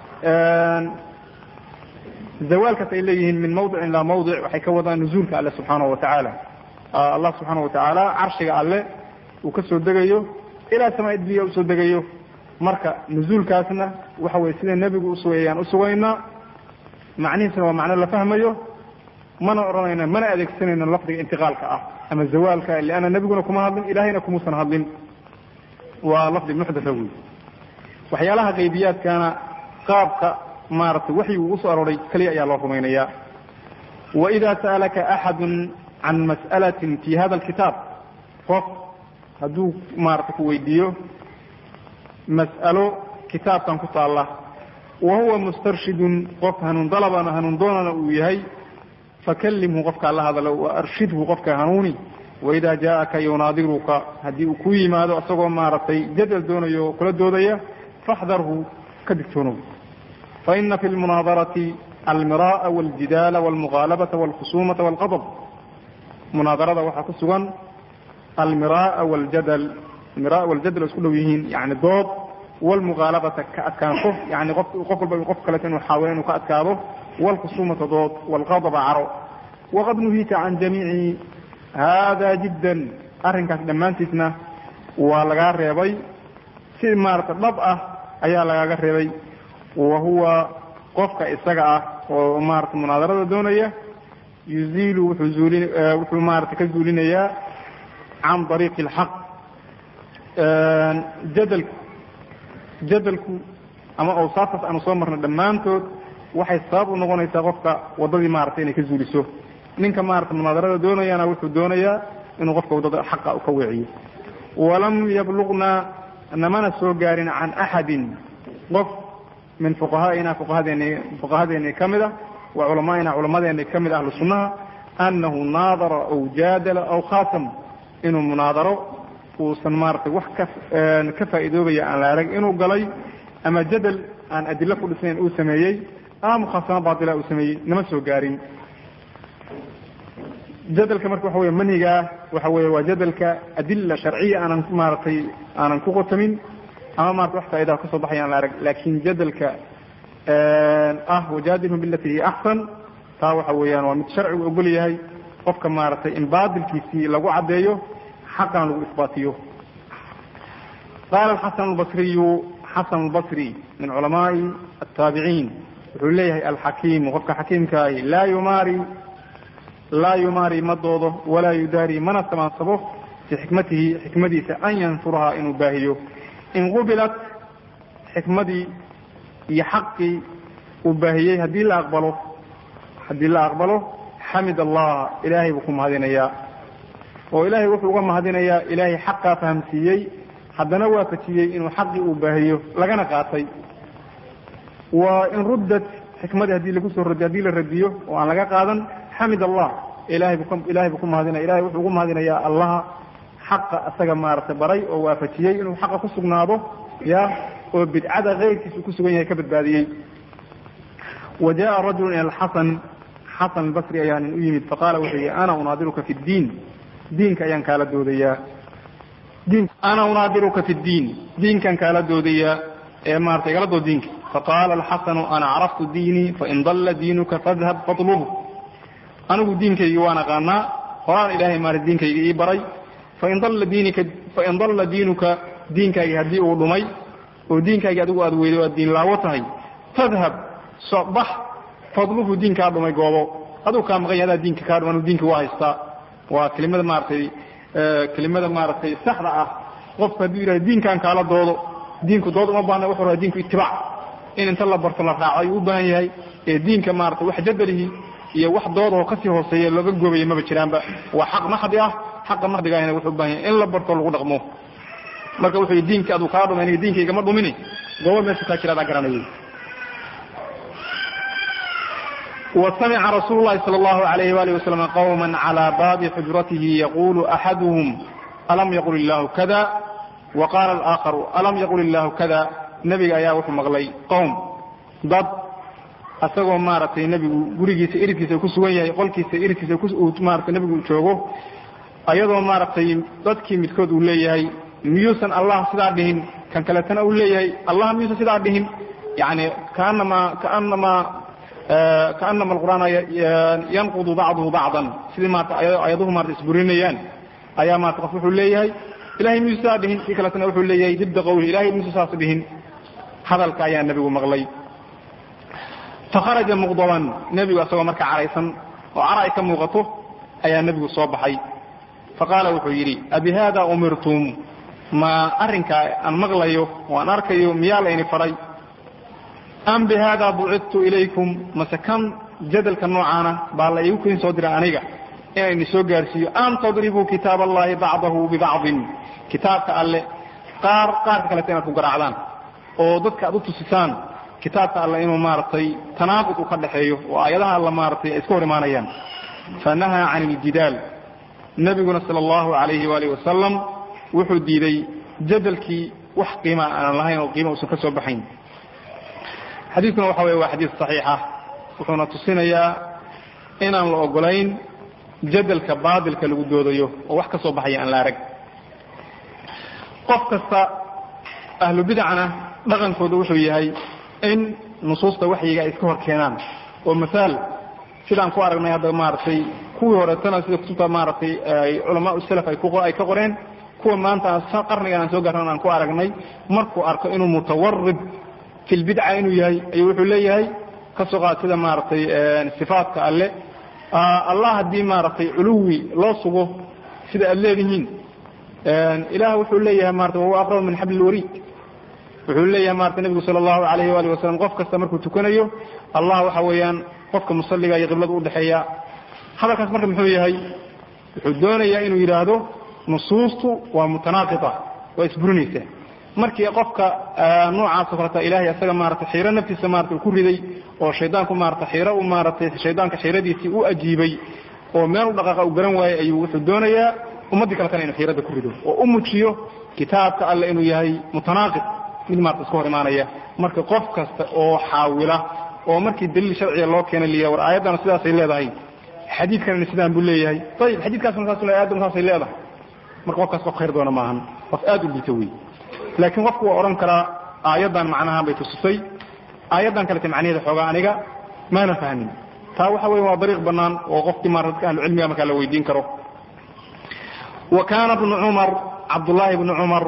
zawaalkaas ay leeyihiin min mawdicin ilaa mawdic waxay ka wadaan nuzuulka alle subxaanahu watacaala allah subxaana watacaala carshiga alle uu ka soo degayo ilaa samaa dunya usoo degayo marka nuzuulkaasna waxa weye sida nebigu usugayaan usugaynaa macnihiisna waa macno la fahmayo mana odhanayna mana adeegsanayno lafdiga intiqaalka ah ama zawaalka lianna nebiguna kuma hadlin ilahayna kumuusan hadlin waa lafdi muxdatha wey waxyaalaha qaybiyaadkana qaabka maaragtay waxyi uu usoo arooray keliya ayaa loo rumaynayaa waida sa'alaka axadu can mas'alatin fi hada alkitaab qof hadduu maarata ku weydiiyo mas'alo kitaabkan ku taalla wa huwa mustarshidun qof hanuun dalabana hanuun doonana uu yahay fakallimhu qofkaa la hadalo wa arshidhu qofka hanuuni waida jaaaka yunaadiruka haddii uu ku yimaado isagoo maaragtay jadal doonayo oo kula doodaya faxdarhu ka digtoonow faina fi lmunaadarati almira'a waljidaala walmuqaalabata walkhusumata walqadab munaadarada waxaa ku sugan almira'a waljadal almira'a waljadal oo isku dhow yihiin yani dood walmuqaalabata ka adkaansho yani qof qof walba qof kaleeto inuu xaawilo inuu ka adkaado walkhusumata dood walqadaba caro waqad nuhiita can jamiici hada jiddan arrinkaas dhammaantiisna waa lagaa reebay si maarata dhab ah ayaa lagaaga reebay wa huwa qofka isaga ah oo maarata munaadarada doonaya yuziilu wuxuu zuulin wuxuu maarata ka zuulinayaa can dariiqi alxaq jadalku jadalku ama awsaaftaas aanu soo marna dhammaantood waxay sabab u noqonaysaa qofka waddadii maarata inay ka zuuliso ninka maarata munaadarada doonayana wuxuu doonayaa inuu qofka waddada xaqa ka weeciyo walam yabluqna namana soo gaarin can axadin qof min fuqahaaina fuqahadeeni fuqahadeeni ka mid ah wa culamaa'ina culamadeeni ka mid ahlu sunnaha annahu naadara aw jaadala aw khaatam inuu munaadaro uusan maaratay wax ka ka faa'iidoobaya aan la arag inuu galay ama jadal aan adilo ku dhisnayn uu sameeyey ama mukhaasamo baatila uu sameeyey nama soo gaarin jadalka marka waxa wey manhigaa waxa weye waa jadalka adila sharciya aanan maaratay aanan ku qotamin ama marata wax faa'idaha kasoo baxaya aan la arag laakin jadalka ah wajaadilhum bilati hiya axsan taa waxa weeyaan waa mid sharcigu ogol yahay qofka maaragtay in baatilkiisii lagu caddeeyo xaqana lagu isbaatiyo qaala xasan albasriyu xasan albasri min culamaai ataabiciin wuxuu leeyahay alxakiimu qofka xakiimkaahi laa yumaari laa yumaari ma doodo walaa yudaari mana samaansabo fi xikmatihi xikmadiisa an yanshurahaa inuu baahiyo in qubilat xikmadii iyo xaqii uu baahiyey haddii la aqbalo haddii la aqbalo xamid allah ilaahay buu ku mahadinayaa oo ilaahay wuxuu uga mahadinayaa ilaahay xaqaa fahamsiiyey haddana waafajiyey inuu xaqii uu baahiyo lagana qaatay wa in ruddat xikmadii haddii lagu soo radiyo haddii la radiyo oo aan laga qaadan xamid allah ilahay buu ilahay buu ku mahadinaya ilahay wuxuu ugu mahadinayaa allaha xaqa isaga maaragtay baray oo waafajiyey inuu xaqa ku sugnaado ya oo bidcada keyrkiisa uu ku sugan yahay ka badbaadiyey wa jaءa rajulu ila alxasan xasan albasri ayaa nin u yimid faqaala wuxuu yihi ana unaadiruka fi ddiin diinka ayaan kaala doodayaa diin ana unaadiruka fi ddiin diinkaan kaala doodayaa ee maarata igala dood diinka faqaala alxasanu ana caraftu diinii fain dalla diinuka fadhab fatlubhu anigu diinkaygii waan aqaanaa horaan ilaahay maarata diinkayga ii baray fain dalla diinika fain dalla diinuka diinkaagii haddii uu dhumay oo diinkaagii adigu aad weyday o aad diin laawo tahay fadhab sobax fadluhu diinkaa dhumay goobo aduu kaa maqan yahay adaa diinka kaa dhuman diinka waa haystaa waa kelimada maaratay kelimada maaragtay saxda ah qofku hadduu yidhahdo diinkaan kaala doodo diinku dood uma baahna wuxuu rabaa diinku itibaac in inta la barto la raaco ayuu u baahan yahay ee diinka maaragtay wax jadalihi iyo wax doodahoo kasii hooseeya looga goobaya maba jiraanba waa xaq maxdi ah xaqa maxdiga ahna wuxuu u baahan yahay in la barto lagu dhaqmo marka wuxuu yidhi diinka aduu kaa dhumay aniga diinkaygama dhumini goobo meesha kaa jira adaa garanayay وسمع رsuل اللhi صلى الله عليه وaله وسلم qوما على bاب xجرaته يقول أحadهم ألم يقل الlah kذا وqاl الآخر ألم يقل الlah kذا nebiga ayaa wuxuu maqlay qوم dad asagoo maaragtay nebigu gurigiisa iridkiisa ku sugan yahay qolkiisa iridkiisa maarata nebigu joogo ayadoo maaragtay dadkii midkood uu leeyahay miyuusan allah sidaa dhihin kan kaletana uu leeyahay allah miyuusan sidaa dhihin yani kaanama kaanama kaanama alqur'aana yanqudu bacduhu bacdan sidii maarata ayaduhu maarata isburinayaan ayaa maarata qof wuxuu leeyahay ilahay miyuusa sidaa dhihin kii kaletana wuxuu leeyahay dibda qawli ilahay miyuusa saas dhihin hadalka ayaa nebigu maqlay fakharaja muqdaban nebigu asagoo marka caraysan oo cara ay ka muuqato ayaa nebigu soo baxay faqaala wuxuu yidhi abi hada umirtum ma arrinkaa aan maqlayo oo aan arkayo miyaa layni faray am bihada bucidtu ilaykum mase kan jadalka noocaana baa la igu kin soo dira aniga inayni soo gaarsiiyo an tadribuu kitaab allahi bacdahu bibacdin kitaabka alle qaar qaarka kaleta inaad ku garaacdaan oo dadka aad u tusisaan kitaabka alle inuu maaragtay tanaaqud uu ka dhexeeyo oo aayadaha alla maaragtay ay iska hor imaanayaan fanahaa can iljidaal nebiguna sala allahu alayhi waalihi wasalam wuxuu diiday jadalkii wax qiima aan lahayn oo qiima uusan ka soo baxayn xadiidkuna waxa weye waa xadiid saxiixa wuxuuna tusinayaa inaan la ogolayn jadalka baadilka lagu doodayo oo wax ka soo baxaya aan la arag qof kasta ahlu bidacna dhaqankooda wuxuu yahay in nusuusta waxyiga ay iska hor keenaan oo masaal sidaan ku aragnay hadda maaragtay kuwii horeetana sida kutubta maaragtay culamaa salaf ay ay ka qoreen kuwa maanta qarnigan aan soo gaarnan aan ku aragnay markuu arko inuu mutawarib fi lbidca inuu yahay ayuu wuxuu leeyahay ka soo qaad sida maaragtay sifaatka alle allah haddii maaragtay culuwi loo sugo sida aad leedihiin ilaah wuxuu leeyahay marata wahuwa aqrab min xabli lwariid wuxuu leeyahay marata nebigu sala allahu alayhi waali wasalam qof kasta markuu tukanayo allah waxa weeyaan qofka musaliga iyo qiblada udhexeeya hadalkaas marka muxuu yahay wuxuu doonayaa inuu yidhaahdo nusuustu waa mutanaaqita waa isburinaysa markii qofka noocaasoo kaleta ilahay isaga maarata xiiro naftiisa maarata uu ku riday oo shaydaanku maarata xiiro u maaratay shaydaanka xiiradiisii u ajiibay oo meel u dhaqaaqa u garan waayey ayuu wuxuu doonayaa ummaddii kaletana inuu xiirada ku rido oo u mujiyo kitaabka alle inuu yahay mutanaaqid mid maarata iska hor imaanaya marka qof kasta oo xaawila oo markii daliil sharciga loo keenay liya war aayaddana sidaasay leedahay xadiidkanina sidaan buu leeyahay ayib xadiidkaasna saas aayaddan saasay leedahay marka qofkaas qof khayr doona maahan qof aad u liita wey laakiin qofku waa odhan karaa aayaddan macnahaan bay tusisay aayaddan kalete macnaheeda xoogaa aniga maana fahmin taa waxa weya waa dariiq banaan oo qofkii maara dadka ahlucilmiga markaa la weydiin karo wa kaana bnu cumar cabdullaahi bnu cumar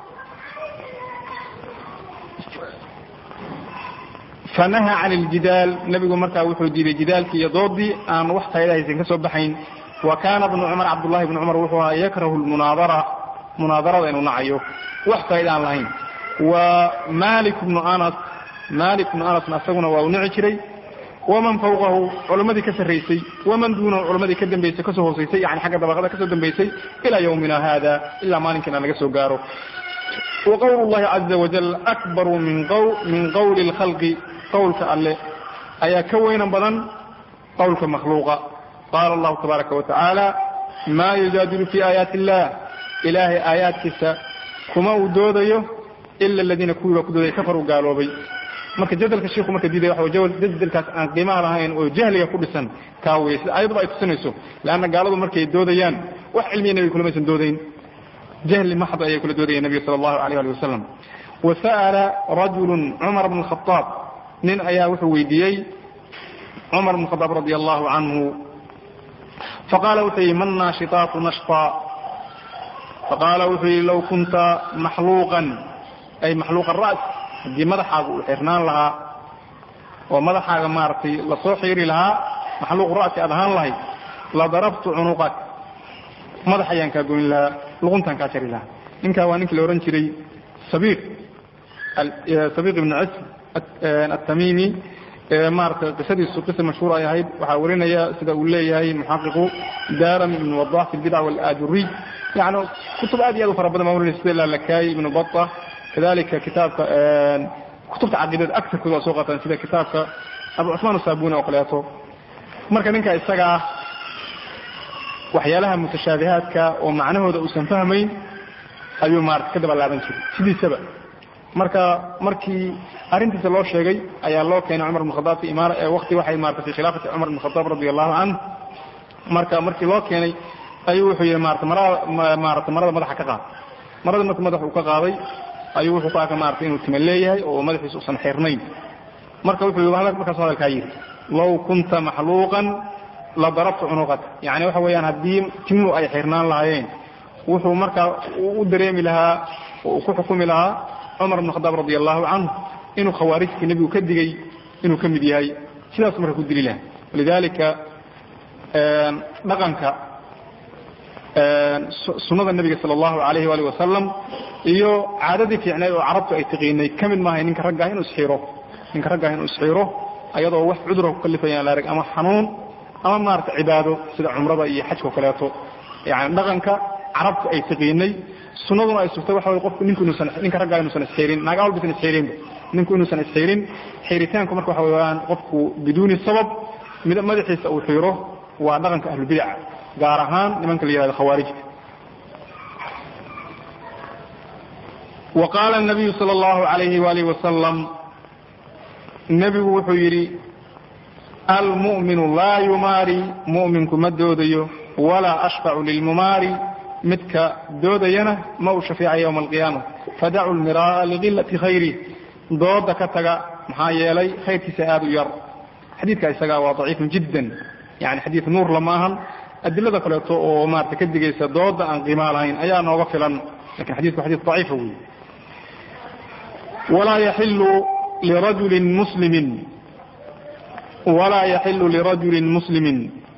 fanaha can iljidaal nebigu markaa wuxuu diiday jidaalkii iyo doodii aan wax faydahaysan ka soo baxayn wa kaana bnu cumar cabdullahi bnu cumar wuxuu ahaa yakrahu lmunaadara munaadarada inuu nacayo wax faaida aan lahayn wa malik bnu anas malik bnu anasna isaguna waa uu nici jiray waman fawqahu culammadii ka sarraysay waman duunahu culammadii ka dambaysay kasoo hoosaysay yani xagga dabaqada kasoo dambaysay ilaa yawmina hada ilaa maalinkiina laga soo gaaro wa qowlu llahi caza wajal akbaru min qawli lkhalqi qowlka alle ayaa ka weynan badan qowlka makhluuqa qaala allahu tabaaraka wa tacaala ma yujaadilu fi aayaati illah ilaahay aayaadkiisa kuma uu doodayo ila aladiina kuwii baa ku doodaya kafaruu gaaloobay marka jadalka shiiku marka diidaya waxa way jadalkaas aan qiimaha lahayn oo jahliga ku dhisan kaa weye sida ayaduba ay tusinayso leanna gaaladu markay doodayaan wax cilmiya nebiga kulamaysan doodayn jahli maxd ayay kula doodayeen nebiga sala allahu alayh ali wasalam wa sa'ala rajulun cumar bn khadaab nin ayaa wuxuu weydiiyey cumar bn khadaab radi allahu canhu faqaala wuxuu yihi man naashitaatu nashta faqaala wuxuu yihi low kunta maxluuqan ay maxluuqa ra's haddii madaxaaga uu xirnaan lahaa oo madaxaaga maaragtay lasoo xiiri lahaa maxluuq ra'si aad ahaan lahayd la darabtu cunuqak madax ayaan kaa goyn lahaa luquntaan kaa jari lahaa ninkaa waa ninkii la odhan jiray sabiiq sabiiq ibnu cism atamimi maaragtay qisadiisu qisa mashhuur ay ahayd waxaa warinaya sida uu leeyahay muxaqiqu daarami ibnu wadax fi lbidc walaajuriy yani kutub aad iyo aad u fara badan baa warinaya sida lalakayi ibnu bata kadalika kitaabka kutubta caqiidada agarkooda waa soo qaataan sida kitaabka abu cusmaan asabuni oo kaleeto marka ninka isagaa waxyaalaha mutashaabihaadka oo macnahooda uusan fahmayn ayuu maarata ka dabalaaban jiray sidiisaba marka markii arrintiisa loo sheegay ayaa loo keenay cumar bn khadaab fi imaara waqti waxay maarata fi khilaafati cumar bn khadaab radi allahu canh marka markii loo keenay ayuu wuxuu yihi maarata marada maarata marada madaxa ka qaad marada marka madax uu ka qaaday ayuu wuxuu ku arkay maarata inuu tima leeyahay oo madaxiisa usan xirnayn marka wuxuu yii markaasu hadalkaa yidhi low kunta maxluuqan la darabtu cunuqaka yani waxa weeyaan haddii timu ay xirnaan lahaayeen wuxuu markaa u dareemi lahaa oo uu ku xukumi lahaa cumar bn khadaab radi allahu canhu inuu khawaarijtii nebigu ka digay inuu ka mid yahay sidaasu marka ku dili laha walidalika dhaqanka sunada nebiga sala allahu alayhi waali wasalam iyo caadadii fiicneed oo carabtu ay taqiinay ka mid maahay ninka raggaah inuu isxiiro ninka raggaah inuu isxiiro ayadoo wax cudura ku kalifayaan la arag ama xanuun ama maarata cibaado sida cumrada iyo xajka o kaleeto yani dhaqanka carabtu ay taqiinay sunaduna ay sugtay waxa way qofku ninku inuusan ninka raggaa inuusan isxiirin naaga walba isan isxiirinba ninku inuusan isxiirin xiiritaanku marka waxa weeyaan qofku biduuni sabab madaxiisa uu xiiro waa dhaqanka ahlubidaca gaar ahaan nimanka la yihahdo khawaarijta wa qaala الnabiyu salى اllahu alayhi walihi wasalam nebigu wuxuu yidhi almu'minu laa yumaari mu'minku ma doodayo walaa ashfacu lilmumaari midka doodayana ma uu shafeeca ywma alqiyaama fadacu lmiraaa ligilati khayri dooda ka taga maxaa yeelay khayrkiisa aada u yar xadiidka isagaa waa daciifun jiddan yani xadiid nuur lama ahan adilada kaleeto oo maarata ka digaysa dooda aan qiimaa lahayn ayaa nooga filan lakin xadidku xadid daciifa wey walaa yaxilu lirajulin muslimin walaa yaxilu lirajulin muslimin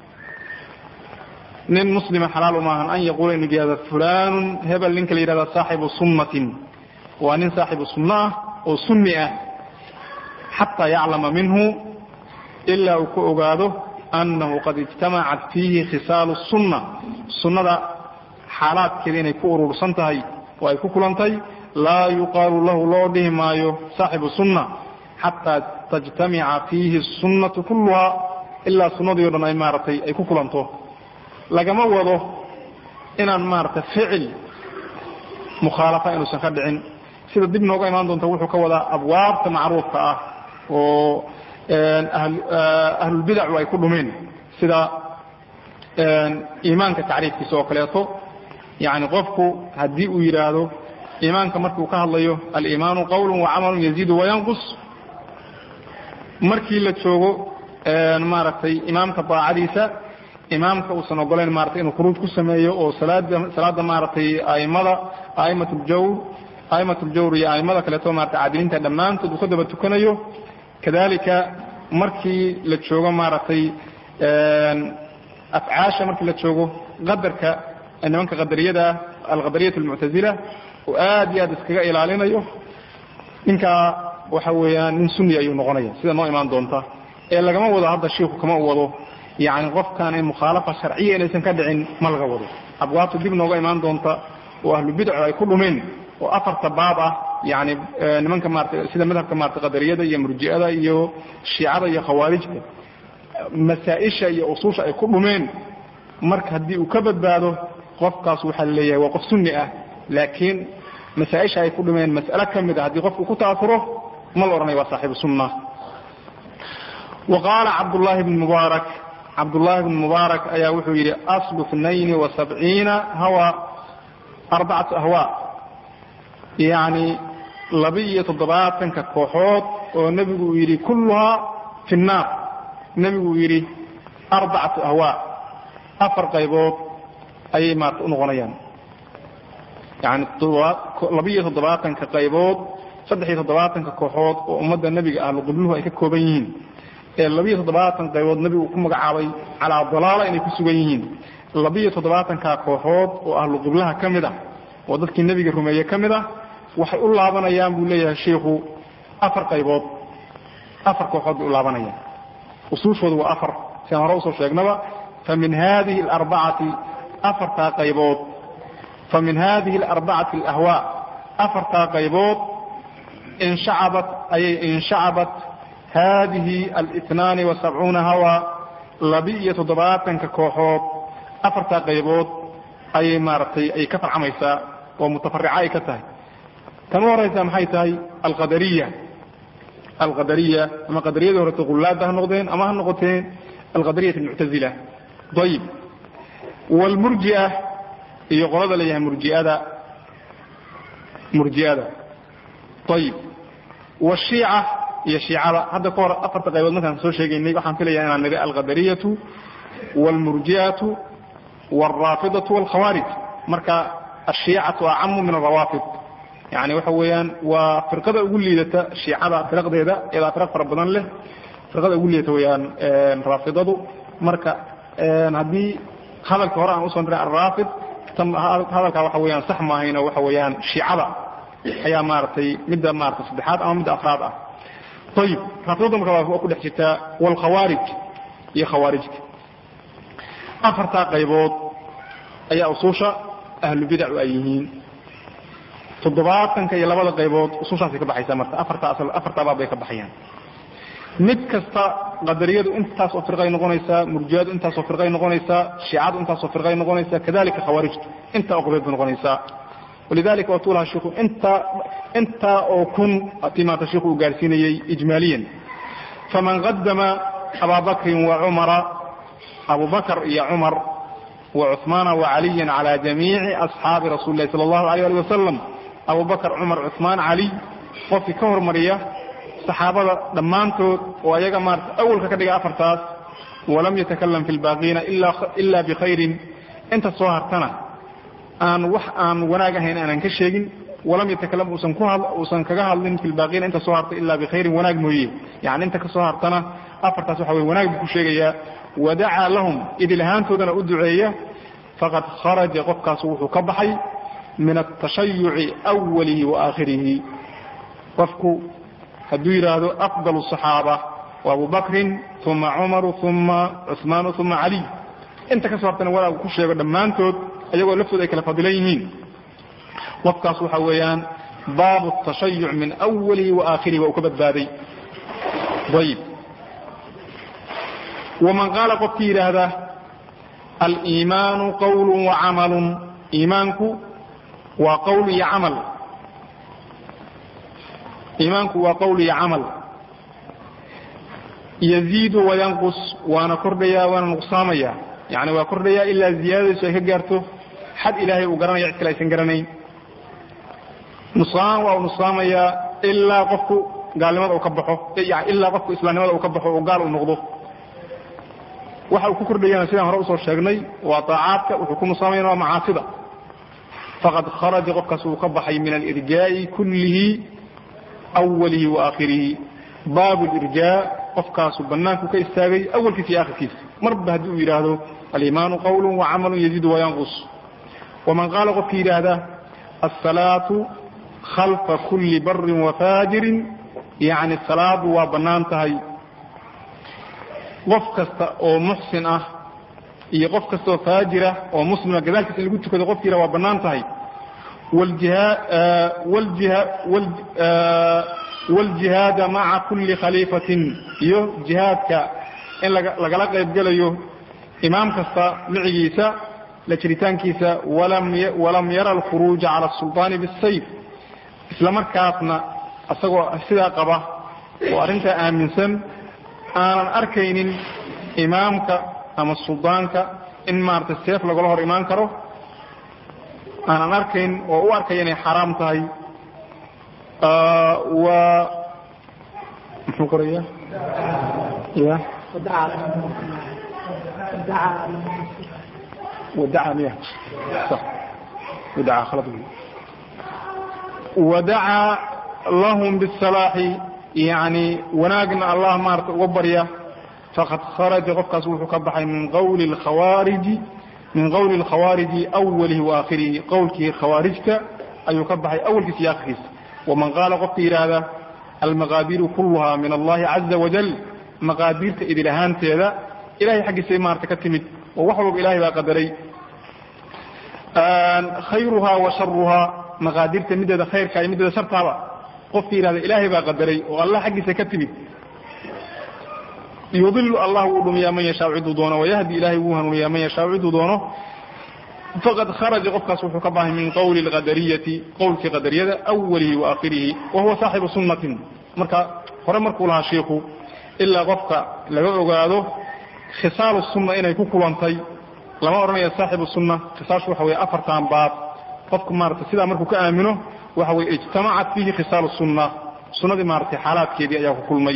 nin muslima xalaal umaahan an yaquula inu yihahda fulanun hebel ninka la yihahda saaxibu sunnatin waa nin saaxibu sunno ah oo sunni ah xataa yaclama minhu ilaa uu ka ogaado annahu qad ijtamacat fiihi khisaalu sunna sunnada xaalaadkeeda inay ku urursan tahay oo ay ku kulantay laa yuqaalu lahu loo dhihi maayo saaxibu sunna xataa tajtamica fiihi sunnatu kulluha ilaa sunnadii o dhan ay maaragtay ay ku kulanto lagama wado inaan maaragtay ficil mukhaalafa inuusan ka dhicin sida dib nooga imaan doonta wuxuu ka wadaa abwaabta macruufka ah oo ahlulbidacu ay ku dhumeen sida iimaanka tacriifkiisa oo kaleeto yani qofku haddii uu yidhaahdo iimaanka markuu ka hadlayo aliimaanu qawlu wacamalu yaziidu wayanqus markii la joogo maaragtay imaamka daacadiisa imaamka uusan ogolayn maratay inuu khuruuj ku sameeyo oo salaada salaada maaragtay aimada aimat ljawr aimat ljawr iyo aimada kaleeto maratay caadiliinta dhammaantood uu ka daba tukanayo kadalika markii la joogo maaragtay afcaasha markii la joogo qadarka nimanka qadariyada alqadariyat almuctazila oo aad iyo aad iskaga ilaalinayo ninkaa waxa weeyaan nin sunni ayuu noqonaya sida noo imaan doonta ee lagama wado hadda shiiku kama u wado yani qofkan in mukhaalafa sharciya inaysan ka dhicin ma laga wado abwaabta dib nooga imaan doonta oo ahlu bidcu ay ku dhumeen oo afarta baab ah yani nimanka maarata sida madhabka maarata qadariyada iyo murji'ada iyo shiicada iyo khawaarijta masaa-isha iyo usuusha ay ku dhumeen marka haddii uu ka badbaado qofkaas waxaa laleeyahay waa qof sunni ah laakiin masaa-isha ay ku dhumeen mas'alo ka mid a haddii qofku ku taafuro ma la odhanaya waa saaxibu sunna wa qaala cabdullaahi bn mubaarak cabdullaahi bn mubaarak ayaa wuxuu yidhi aslu اtnayni wa sabciina hawa arbacatu ahwaa yani laba-iyo toddobaatanka kooxood oo nebigu uu yidhi kulluhaa fi nnaar nebigu uu yidhi arbacatu ahwaa afar qaybood ayay maarata unoqonayaan yani laba-iyo toddobaatanka qaybood saddex iyo toddobaatanka kooxood oo ummadda nebiga ahlu qibluhu ay ka kooban yihiin ee labiyo toddobaatan qaybood nebigu ku magacaabay calaa dalaala inay ku sugan yihiin labiyo toddobaatanka kooxood oo ahlu qiblaha ka mid ah oo dadkii nebiga rumeeye ka mid ah waxay u laabanayaan buu leeyahay shiikhu afar qaybood afar kooxood bay u laabanayaan usuushoodu waa afar siaan hore usoo sheegnaba fa min hadihi alarbacati afartaa qaybood fa min hadihi alarbacati alahwaa afartaa qaybood inshacabat ayay inshacabat hadihi alitnaani wa sabcuuna hawa laba-iyo toddobaatanka kooxood afartaa qaybood ayay maaragtay ay ka farcamaysaa oo mutafarica ay ka tahay tan u horaysa maxay tahay alqadariya alqadariya ama qadariyada horeta qullaada ha noqdeen ama ha noqoteen alqadariyat almuctazila ayib wlmurjia iyo qolada layahay murjiada murji'ada ayib wshiica iyo shiicada hadda ka hor afarta qaybood markaan soo sheegaynay waxaan filaya inaan nidhi alqadariyatu wاlmurji'atu wاlraafidatu wاlkhawaarij marka ashiicatu acamu min alrawaafid yani waxa weeyaan waa firqada ugu liidata shiicada firaqdeeda iyadaa firaq fara badan leh firqada ugu liidata weyaan raafidadu marka haddii hadalka hore aan usoo diray alraafid hadalkaa waxa weyaan sax maahayno waxa weeyaan shiicada ayaa maaragtay midda maarata saddexaad ama midda afraad ah ayib raafidada marka waa ku dhex jirtaa wlkhawaarij iyo khawaarijka afartaa qaybood ayaa usuusha ahlubidacu ay yihiin toddobaatanka iyo labada qaybood usushaasay ka baxaysaa marka afarta afartaa baab bay ka baxayaan mid kasta qadariyadu intaas oo firqay noqonaysaa murjiyadu intaas oo firqay noqonaysaa shiicadu intaas oo firqay noqonaysaa kadalika khawaarijtu intaa oo qaybood bay noqonaysaa walidalika watuu lahaa shiku intaa intaa oo kun tii maanta shiku uu gaarsiinayey ijmaaliyan faman qadama ababakrin wa cumara abubakr iyo cumar wa cuثmaana wa caliya calى jamiici asxaabi rasuli lahi salى اllahu alيyه ali wasalam abubakr cumar cuثmaan cali qofkii ka hormariya saxaabada dhammaantood oo ayaga maarata awalka ka dhiga afartaas walam yatakalam fi lbaaqiina ila bikhayrin inta soo hartana aan wax aan wanaag ahayn aanan ka sheegin walam yatakalam uusan ku uusan kaga hadlin fi lbaaqiina inta soo harta ila bikhayrin wanaag mooye yani inta ka soo hartana afartaas waxa weye wanaag buu ku sheegayaa wadacaa lahum idil ahaantoodana u duceeya faqad kharaja qofkaas wuxuu ka baxay min atashayuci awalihi wa aakhirihi qofku hadduu yidhaahdo afdal الصaxaaba wa abu bakrin uma cumaru uma cuثmaanu uma caliy inta ka soo hartana walaagu ku sheego dhammaantood ayagoo laftooda ay kala fadilan yihiin qofkaas waxa weeyaan baabu التashayuc min awalihi wa aakhirihi waa uu ka badbaaday ayb waman qaala qofkii yidhaahda aliimaanu qawl wacamalu iimaanku waa qowl iyo camal iimaanku waa qowl iyo camal yaziidu wayanqus waana kordhayaa waana nuqsaamaya yani waa kordhayaa ilaa ziyaadadiisu ay ka gaarto xad ilaahay uu garanaya cid kale aysan garanayn nusaan waa uu nuqsaamayaa ilaa qofku gaalnimada uu ka baxo ilaa qofku islaamnimada uu ka baxo oo gaal uu noqdo waxa uu ku kordhayana sidaan hore usoo sheegnay waa طaacaadka wuxuu ku nusaamayana waa macaasida faqad kharaja qofkaas uu ka baxay min alirjaa'i kullihi awalihi wa aakhirihi baabu lirjaa qofkaasu banaanku ka istaagay awalkiisa iyo akhirkiisa marba haddii uu yidhaahdo aliimaanu qawlu wacamalu yaziidu wayanqus waman qaala qofkii yidhaahda asalaatu khalfa kuli barin wafaajirin yani salaadu waa bannaan tahay qof kasta oo muxsin ah iyo qof kasta oo faajira oo muslima gadaalkiisa in lagu tukado qofki yidhah waa bannaan tahay wاljihaada maca kuli khaliifatin iyo jihaadka in lagala qaybgelayo imaam kasta micigiisa la jiritaankiisa walam yara alkhuruuja cala الsulطaani bالsayf isla markaasna isagoo sidaa qaba oo arrintaa aaminsan aanan arkaynin imaamka ama suldaanka in maaragtay seef lagala hor imaan karo aanan arkayn oo u arkaya inay xaraam tahay waa muxuu qoraya ya ودعا مياه صح ودعا خلط ودعا لهم بالصلاح يعني وناقنا الله مارت وبريا فقد خرج قفكاس وحكبحي من قول الخوارج من قول الخوارج أوله وآخره قولك خوارجك أي يكبحي أول سياقه ومن قال قفك هذا المقادير كلها من الله عز وجل مقادير إذ لهان تيذا إلهي حق سيمارت كتمت ووحوب إلهي baa qadaray khayruhaa wa sharuhaa maqaadirta mideeda khayrka iyo mideeda shartaaba qofki yihahda ilaahay baa qadaray oo allah xaggiisa ka timid yudilu allah wuu dhumiyaa man yashaa ciduu doono wayahdi ilahay wuu hanuuniyaa man yashaa ciduu doono faqad kharaja qofkaas wuxuu ka bahay min qawli qadariyati qowlkii qadariyada awalihi wa aakhirihi wa huwa saaxibu sunnatin marka hore markuu lahaa shiiku ilaa qofka laga ogaado khisaalu sunna inay ku kulantay lama odhanaya saaxibu sunna khisaashu waxa weye afartan baab qofku maarata sidaa markuu ka aamino waxa weye ijtamacat fihi khisaalu sunna sunnadii maaratay xaalaadkeedii ayaa ku kulmay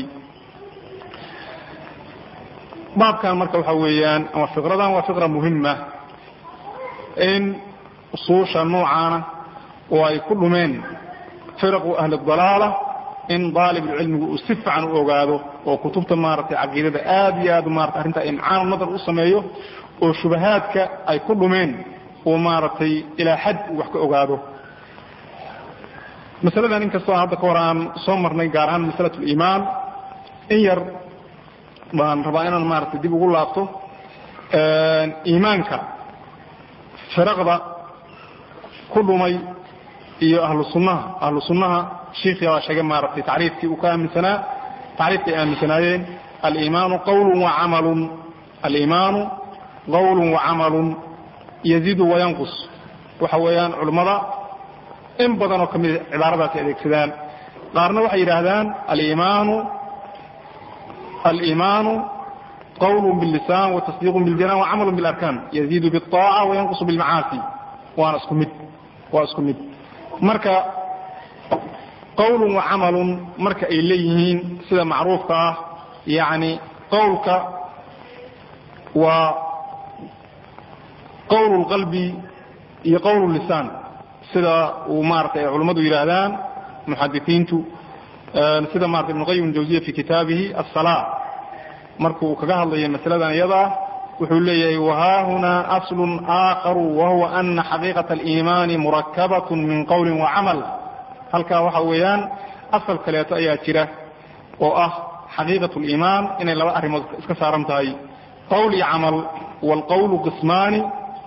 baabkan marka waxa weeyaan ama fiqradan waa fiqra muhima in usuusha noocaana oo ay ku dhumeen firaqu ahli dalaala in daalibulcilmigu uu si fiican u ogaado oo kutubta maaragtay caqiidada aad iyo aad maarata arrinta imcaanu nadar u sameeyo oo shubahaadka ay ku dhumeen oo maaragtay ilaa xad uu wax ka ogaado masaladan inkastoo hadda ka hor aan soo marnay gaar ahaan masalat liimaan in yar baan rabaa inaan maaragtay dib ugu laabto iimaanka firaqda ku dhumay iyo ahlu sunnaha ahlu sunnaha shiikhii baa sheegay maaragtay tacriifkii uu ka aaminsanaa tacriifkay aaminsanaayeen aliimaanu qawlun wa camalun aliimaanu qawlun wa camalun yaziidu wayanqus waxa weeyaan culummada in badan oo kamida cibaaradaasi adeegsadaan qaarna waxay yidhaahdaan aliimaanu aliimaanu qawlun billisaan wa tasdiiqun biljanaan wa camalun bilarkaan yaziidu biaaca wayanqusu bilmacaasi waana isku mid waa isku mid marka qawlun wa camalun marka ay leeyihiin sida macruufka ah yani qowlka waa qowl lqalbi iyo qowl lisaan sida uu maarata ay culummadu yidhaahdaan muxadisiintu sida marata ibn qayim jawziya fi kitaabihi asala markuu kaga hadlayo masaladan iyadaa wuxuu leeyahay wahaahunaa aslu aakaru wahuwa ana xaqiiqaة اliimaani murakabat min qowli wacamal halkaa waxa weeyaan asal kaleeto ayaa jira oo ah xaqiiqaة اliimaan inay laba arrimood iska saaran tahay qowl iyo camal wاlqowlu qismaani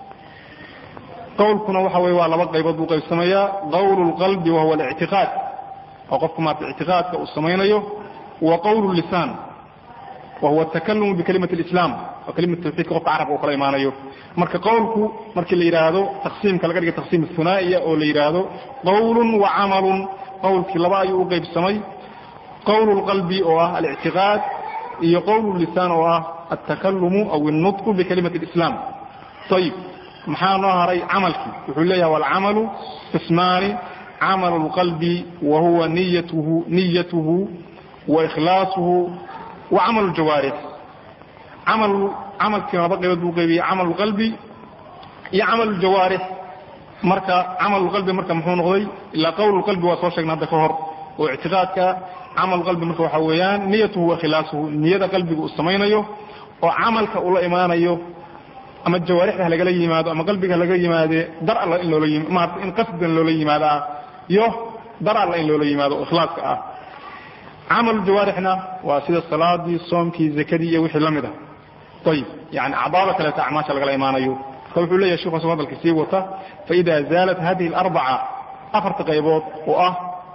qowlkuna waxa weye waa laba qaybood buu qaybsamayaa qowl اlqalbi wahuwa اlictiqaad oo qofku maarata ictiqaadka uu samaynayo wa qowl lisaan wahuwa atakalumu bikalimati اlislam oo kalimata tawxiidka qofka carabka uu kala imaanayo marka qowlku markii la yidhaahdo taqsiimka laga dhiga taqsiim hunaa'iya oo la yidhaahdo qowlun wa camalun qowlkii laba ayuu u qaybsamay qowl اlqalbi oo ah alictiqaad iyo qowl lisaan oo ah altakalumu aw الnutqu bikalimati اlislam ayib maxaa noo haray camalkii wuxuu leeyahay walcamalu qismaani camal اlqalbi wa huwa niyatuhu niyatuhu wa ikhlaasuhu wa camal اljawaarix camal camalkiina laba qaybood buu qaybiyey camal اlqalbi iyo camal اljawaarix marka camal اlqalbi marka muxuu noqday ilaa qowl اlqalbi waa soo sheegnay hadda ka hor oo ictiqaadka camal qalbi marka waxaa weeyaan niyatuhu wa ikhlaasuhu niyada qalbiga uu samaynayo oo camalka uu la imaanayo ama jawaarixda ha lagala yimaado ama qalbiga halaga yimaade dar alla in loola yim maarata in qasdan loola yimaado ah iyo dar alla in loola yimaado oo ikhlaaska ah camal jawaarixna waa sida salaadii soomkii zakadii iyo wixii la mid ah ayib yani acdaada kaleeto acmaasha lagala imaanayo marka wuxuu leeyahay sheiku asoo hadalka sii wata faida zaalat hadihi alarbaca afarta qaybood oo ah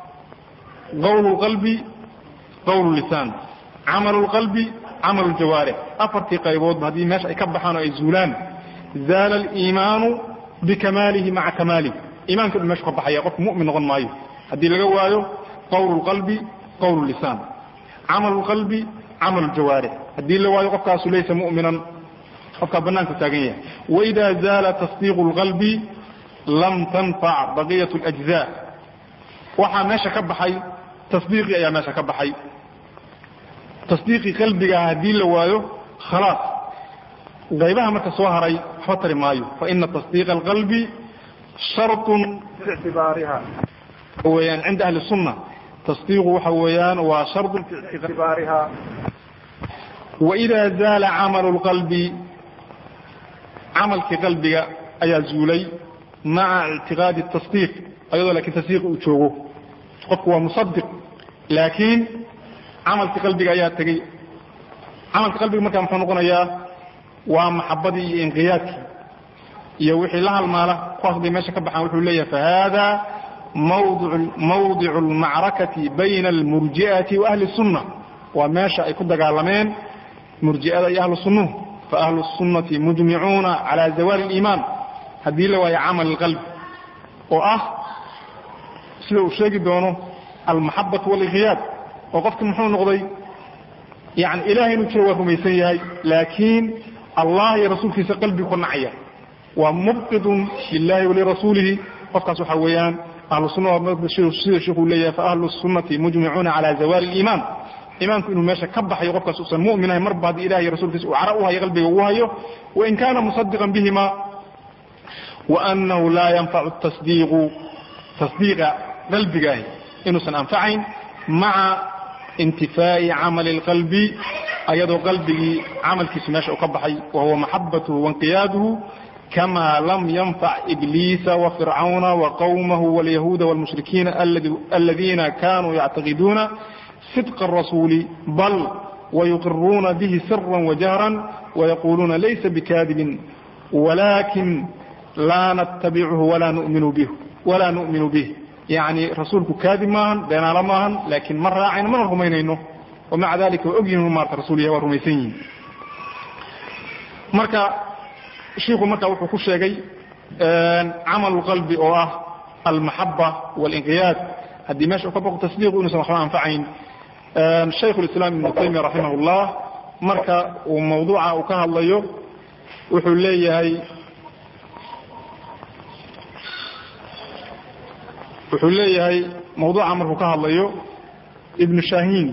qowl lqalbi qowl lisaan camal lqalbi camal ljawaarix afartii qayboodba haddii meesha ay ka baxaan oo ay zuulaan zaala aliimaanu bikamaalihi maca kamaalihi iimanka dhan meshu ka baxaya qofku mu'min noqon maayo haddii laga waayo qawlu lqalbi qawlu lisaan camalu lqalbi camalu ljawaarix haddii la waayo qofkaasu laysa mu'minan qofkaa banaanku taagan yahay waida zaala tasdiiqu lqalbi lam tanfac baqiyat اlأjza waxaa meesha ka baxay tasdiiqii ayaa meesha ka baxay tasdiiqii qalbiga haddii la waayo khalaas qaybaha marka soo haray waxba tari maayo faina tasdiiqa alqalbi sharطun ictibaariha weyaan cinda ahli الsunna tasdiiqu waxa weeyaan waa sharطun fi ictibaariha waida zaala camalu اlqalbi camalkii qalbiga ayaa zuulay maca ictiqaadi tasdiiq ayadoo lakin tasdiiq uu joogo qofku waa musadiq laakiin camalkii qalbiga ayaa tegey camalka qalbiga markaa muxuu noqonayaa waa maxabadii iyo inqiyaadkii iyo wixii la halmaala kuwaas bay meesha ka baxaan wuxuu leeyahay fahada mawdicu almacrakati bayna almurji'ati wa ahli sunna waa meesha ay ku dagaalameen murji'ada iyo ahlu sunnuhu faahlu sunnati mujmicuuna cala zawaali اliimaan haddii la waayo camal alqalbi oo ah sida uu sheegi doono almaxabatu walinqiyaad oo qofki muxuu noqday yani ilahay inuu jiro waa rumaysan yahay laakiin allah iyo rasuulkiisa qalbigu ka nacaya waa mubqidun lilahi walirasuulihi qofkaas waxa weeyaan ahlu sunna sida sheikuu leeyahay faahlu sunnati mujmicuuna cala zawaali اliimaan imaanku inuu meesha ka baxayo qofkaas usan mu'minahay marba haddii ilahi iyo rasuulkiisa uu cara u hayo qalbiga uu hayo wain kana musadiqan bihima وأنه لا ينفع التصديق تصديق قلبigaah inuusan أنفacayn مaعa انتiفاء cمل القلب ayadoo qalbigii camalkiisu meesha u ka baxay وهuوa محaبaته وانقiyاaده كما لم ينفع إبليس وفرعون وقومه واليهود والمشركين الذين كانوا يعتقدون صدق الرسول بل ويقرون به سرا وجهرا ويقولون ليس بكاذب ولكن laa natabichu walaa numinu bih walaa nu'minu bih yani rasuulku kaadib maahan beenaalo maahan laakiin ma raacayno mana rumaynayno wamaca dalika waa ogyihin maarta rasul yahay waa rumaysan yihin marka shiiku marka wuxuu ku sheegay camalu qalbi oo ah almaxaba walinqiyaad haddii meesha u ka baqo tasdiiqu inuusan waxba anfacayn shaykhu lislaam ibnu taymiya raximah llah marka uu mawduuca uu ka hadlayo wuxuu leeyahay wuxuu leeyahay mawduuca markuu ka hadlayo ibnu shahin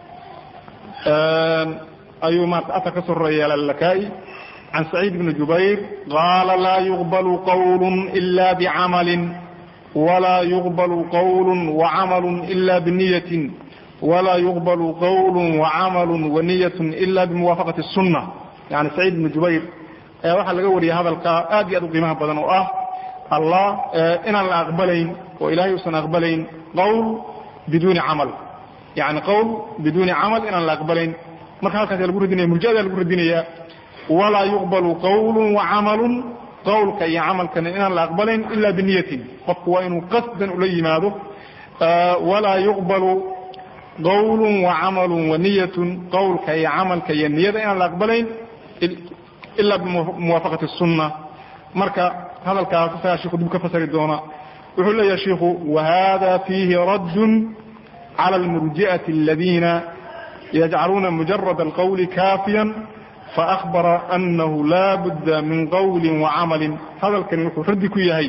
ayuu maarata asar ka soo roreeyay alalakaai can saciid ibni jubayr qaala laa yuqbalu qawlu ila bicamali walaa yuqbalu qawlu wacamalu ila biniyatin walaa yuqbalu qawlu wacamalu waniyat ila bimuwaafaqati الsunna yani saciid ibni jubayr ayaa waxaa laga wariyay hadalka aad iyo aad u qiimaha badan oo ah allah inaan la aqbalayn oo ilahay uusan aqbalayn qawl biduuni camal yani qawl biduuni camal inaan la aqbalayn marka halkaas lagu radinaya murjiada lagu radinaya walaa yuqbalu qawlu wacamalu qawlka iyo camalkana inaan la aqbalayn ila biniyatin qofku waa inuu qasdan ula yimaado walaa yuqbalu qawlu wacamalu waniyatun qawlka iyo camalka iyo niyada inaan la aqbalayn ila bimuwaafaqati الsunna marka hadalkaas isagaa shiku dib ka fasari doona wuxuu leeyahay shiku wahada fiihi radd calى اlmurji'aةi اladina yajcaluuna mujarad اlqawli kaafiya faأkhbara anahu la budda min qawli wacamali hadalkani wuxuu raddi ku yahay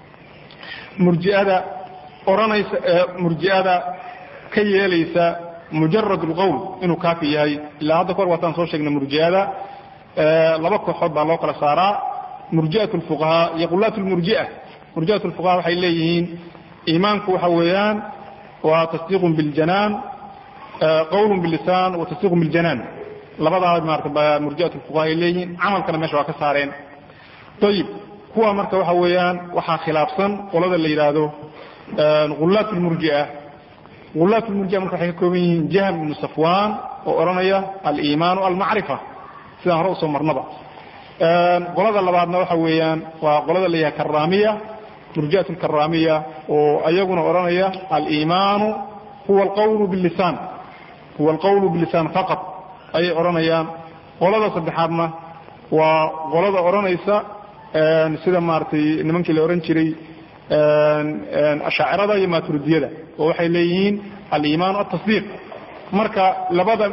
murjiada ohanaysa murji'ada ka yeelaysa mujarad اlqowl inuu kaafi yahay ilaa hadda kahor waataan soo sheegnay murji'ada laba kooxood baa loo kala saaraa murji'at lfuqahaa iyo qulaat lmurji'a murji'at lfuqahaa waxay leeyihiin iimaanku waxa weeyaan waa tasdiiqun biljanaan qawlun bilisaan wa tasdiiqun biljanaan labadaa maarata murji'at lfuqahaa ay leeyihiin camalkana meesha waa ka saareen ayib kuwa marka waxa weeyaan waxaa khilaafsan qolada la yidhaahdo ulaat lmurji'a ulaat lmurji'a marka waxay ka kooban yihiin jahm ibnu safwan oo odhanaya aliimaanu almacrifa sidaan hore usoo marnaba qolada labaadna waxa weeyaan waa qolada la yahay karamiya murji'at lkaramiya oo ayaguna odhanaya aliimaanu huwa alqawlu bilisaan huwa alqawlu bilisaan faqat ayay odhanayaan qolada saddexaadna waa qolada odhanaysa sida maaragtay nimankii la odhan jiray ashaacirada iyo maturidiyada oo waxay leeyihiin aliimaanu atasdiiq marka labada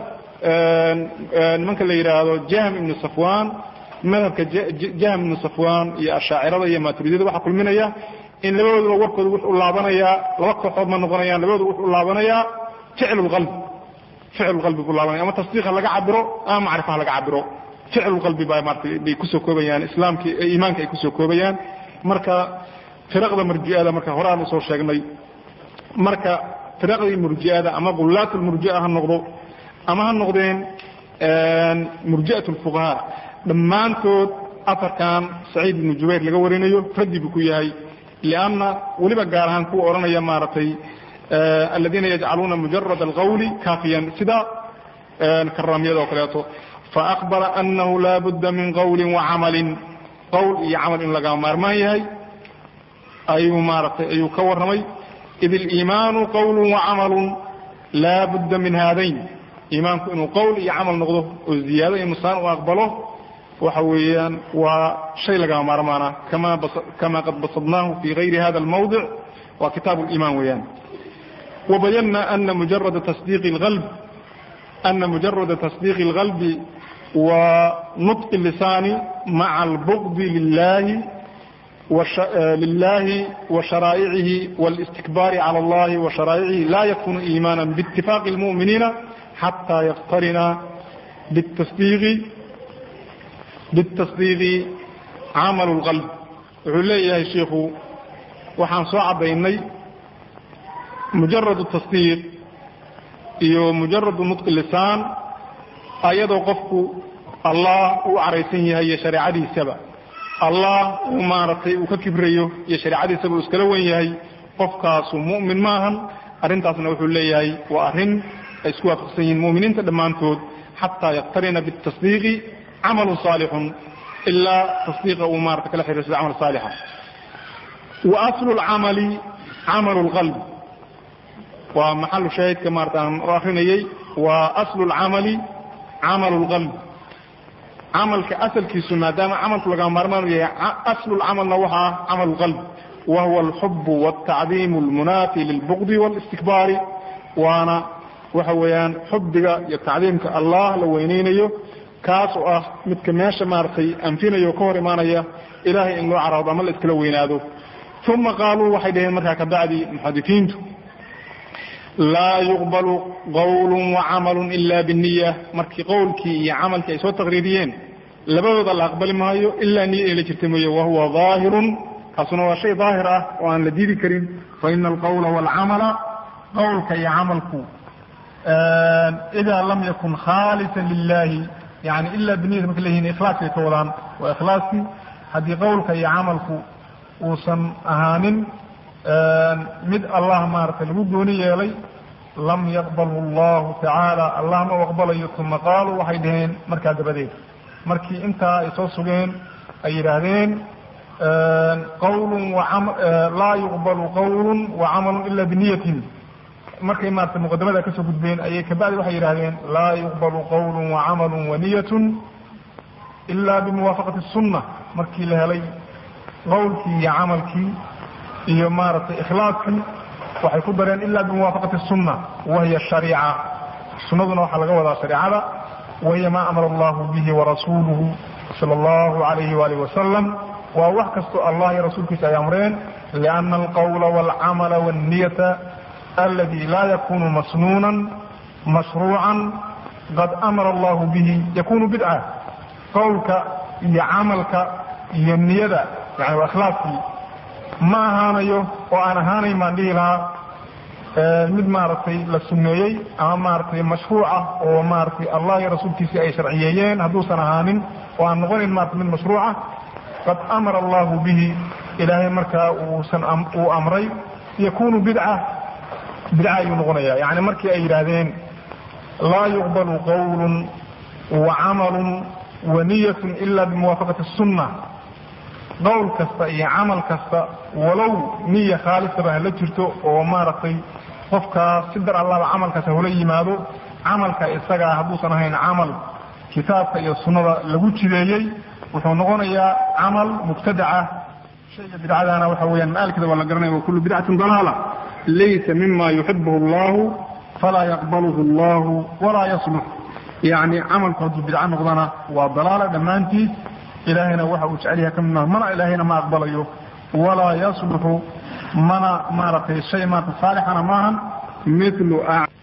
nimanka la yidhaahdo jahm ibnu safwan madhabka jahm ibnu safwan iyo ashaacirada iyo maturidiyada waxaa kulminaya in labadooduba warkooda wuxuu laabanayaa laba kooxood ma noqonayaan labadooda wuxuu laabanayaa ficlu lqalbi ficlu qalbi buu laabanaya ama tasdiiqa laga cabiro ama macrifaha laga cabiro ficlu qalbi baa maarata bay kusoo koobayaan islaamki iimaanka ay kusoo koobayaan marka firaqda murji'ada marka hore aan usoo sheegnay marka firaqdii murji'ada ama gulaat lmurji'a ha noqdo ama ha noqdeen murji'at lfuqahaa dhammaantood afarkan saciid ibnu jubayr laga warinayo raddi buu ku yahay lianna weliba gaar ahaan kuwa odhanaya maaragtay aladiina yajcaluuna mujarad alqawli kaafiyan sida karaamiyada oo kaleeto faakbara anahu laa budda min qawli wacamalin qowl iyo camal in laga maarmaan yahay ayuu maaragtay ayuu ka warramay id aliimaanu qawlu wacamalu laa budda min haadayn iimaanku inuu qowl iyo camal noqdo oo ziyaado iyo nusaan u aqbalo waxa weeyaan waa shay lagama maarmaana kama qad basadnaahu fi gayri hada almawdic waa kitaab liimaan weeyaan wabayana ana mujarada tasdiiqi اlqalb ana mujarada tasdiiqi اlqalbi wa nutqi lisaani maca albugdi lilahi lilahi وsharaaicihi واlistikbaari calى اllahi وsharaaicihi la yakunu iimaana bاtifaaqi اlmuؤminiina xatى yaqtarina bالtasdiiqi bitasdiiqi camal اlqalb wuxuu leeyahay shiikhu waxaan soo caddaynay mujarad tasdiiq iyo mujaradu nutqi lisaan ayadoo qofku allah uu caraysan yahay iyo shareecadiisaba allah uu maaragtay uu ka kibrayo iyo shareecadiisaba uu iskala wen yahay qofkaasu mu'min maahan arrintaasna wuxuu leeyahay waa arrin ay isku waafaqsan yihiin mu'miniinta dhammaantood xataa yaqtarina bitasdiiqi camalu saalixun ilaa tasdiiqa uu maarata kala xiriirsado camal saalixa wa aslu lcamali camalu lqalb waa maxalu shaahidka maarata aan u akrinayey waa aslu lcamali camalu lqalb camalka asalkiisu maadaama camalku laga maarmaan yahay aslu lcamalna waxa ah camal lqalb wa huwa alxub wاltacdiim اlmunaafi lilbugdi wاlistikbaari waana waxa weeyaan xubbiga iyo tacdiimka allah la weyneynayo kaas oo ah midka meesha maaragtay anfinaya oo ka hor imaanaya ilaahay in loo caraado ama la iskala weynaado uma qaaluu waxay dhaheen markaa kabacdi muxadifiintu laa yuqbalu qawlu wacamalu ila biniya markii qowlkii iyo camalkii ay soo taqriiriyeen labadooda la aqbali maayo ilaa niya ay la jirta mooye wahuwa daahirun kaasuna waa shay daahir ah oo aan la diidi karin faina alqawla waalcamala qowlka iyo camalku ida lam yakun khaalisa lilahi yani ila biniyati marka leyihin ikhlaaskay ka wadaan waa ikhlaaskii haddii qowlka iyo camalku uusan ahaanin mid allah maaragtay lagu gooni yeelay lam yaqbalu allahu tacaala allah ma u aqbalayo uma qaaluu waxay dhaheen markaa dabadeed markii intaa ay soo sugeen ay yidhaahdeen qawlun laa yuqbalu qawlun wacamalu ila biniyatin markay maarata muqadamada kasoo gudbeen ayay kabacdi waxay yidhahdeen laa yuqbalu qawlu wacamalu waniyatun ila bimuwaafaqati sunna markii la helay qowlkii iyo camalkii iyo maaragtay ikhlaaskii waxay ku dareen ila bimuwaafaqati sunna wahiya shariica sunnaduna waxaa laga wadaa shareicada wahiya maa amara allahu bihi warasuuluhu sala allahu alayhi waalih wasalam waa wax kastoo allah iyo rasuulkiisa ay amreen liana alqawla walcamala wanniyata aladi laa yakunu masnuunan mashruucan qad amara allahu bihi yakunu bidca qowlka iyo camalka iyo niyada yani waa ikhlaaskii ma ahaanayo oo aan ahaanayn baan dhihi lahaa mid maaragtay la suneeyey ama maaragtay mashruuc ah oo maaragtay allah iyo rasuulkiisii ay sharciyeeyeen hadduusan ahaanin oo aan noqonayn maarata mid mashruuca qad amara allahu bihi ilaahay markaa uusan uu amray yakunu bidca bidca ayuu noqonaya yani markii ay yidhaahdeen laa yuqbalu qawlun wa camalun wa niyatun ila bimuwaafaqati sunna qowl kasta iyo camal kasta walow niya khaalisaba hala jirto oo maaragtay qofkaa si dar allaba camalkaas hula yimaado camalka isagaa hadduusan ahayn camal kitaabka iyo sunnada lagu jideeyey wuxuu noqonayaa camal mubtadaca shayga bidcadaana waxa weeyaan maalkeeda waa la garanaya wa kullu bidcatin dalaala laysa mima yuxibuhu allahu falaa yaqbaluhu allahu walaa yaslux yacni camalku hadduu bidco noqdana waa dalaala dhammaantiis ilaahayna waxa uu jecel yahay ka mid maaha mana ilaahayna ma aqbalayo walaa yasluxu mana maaragtay shay maarata saalixana maahan mithlu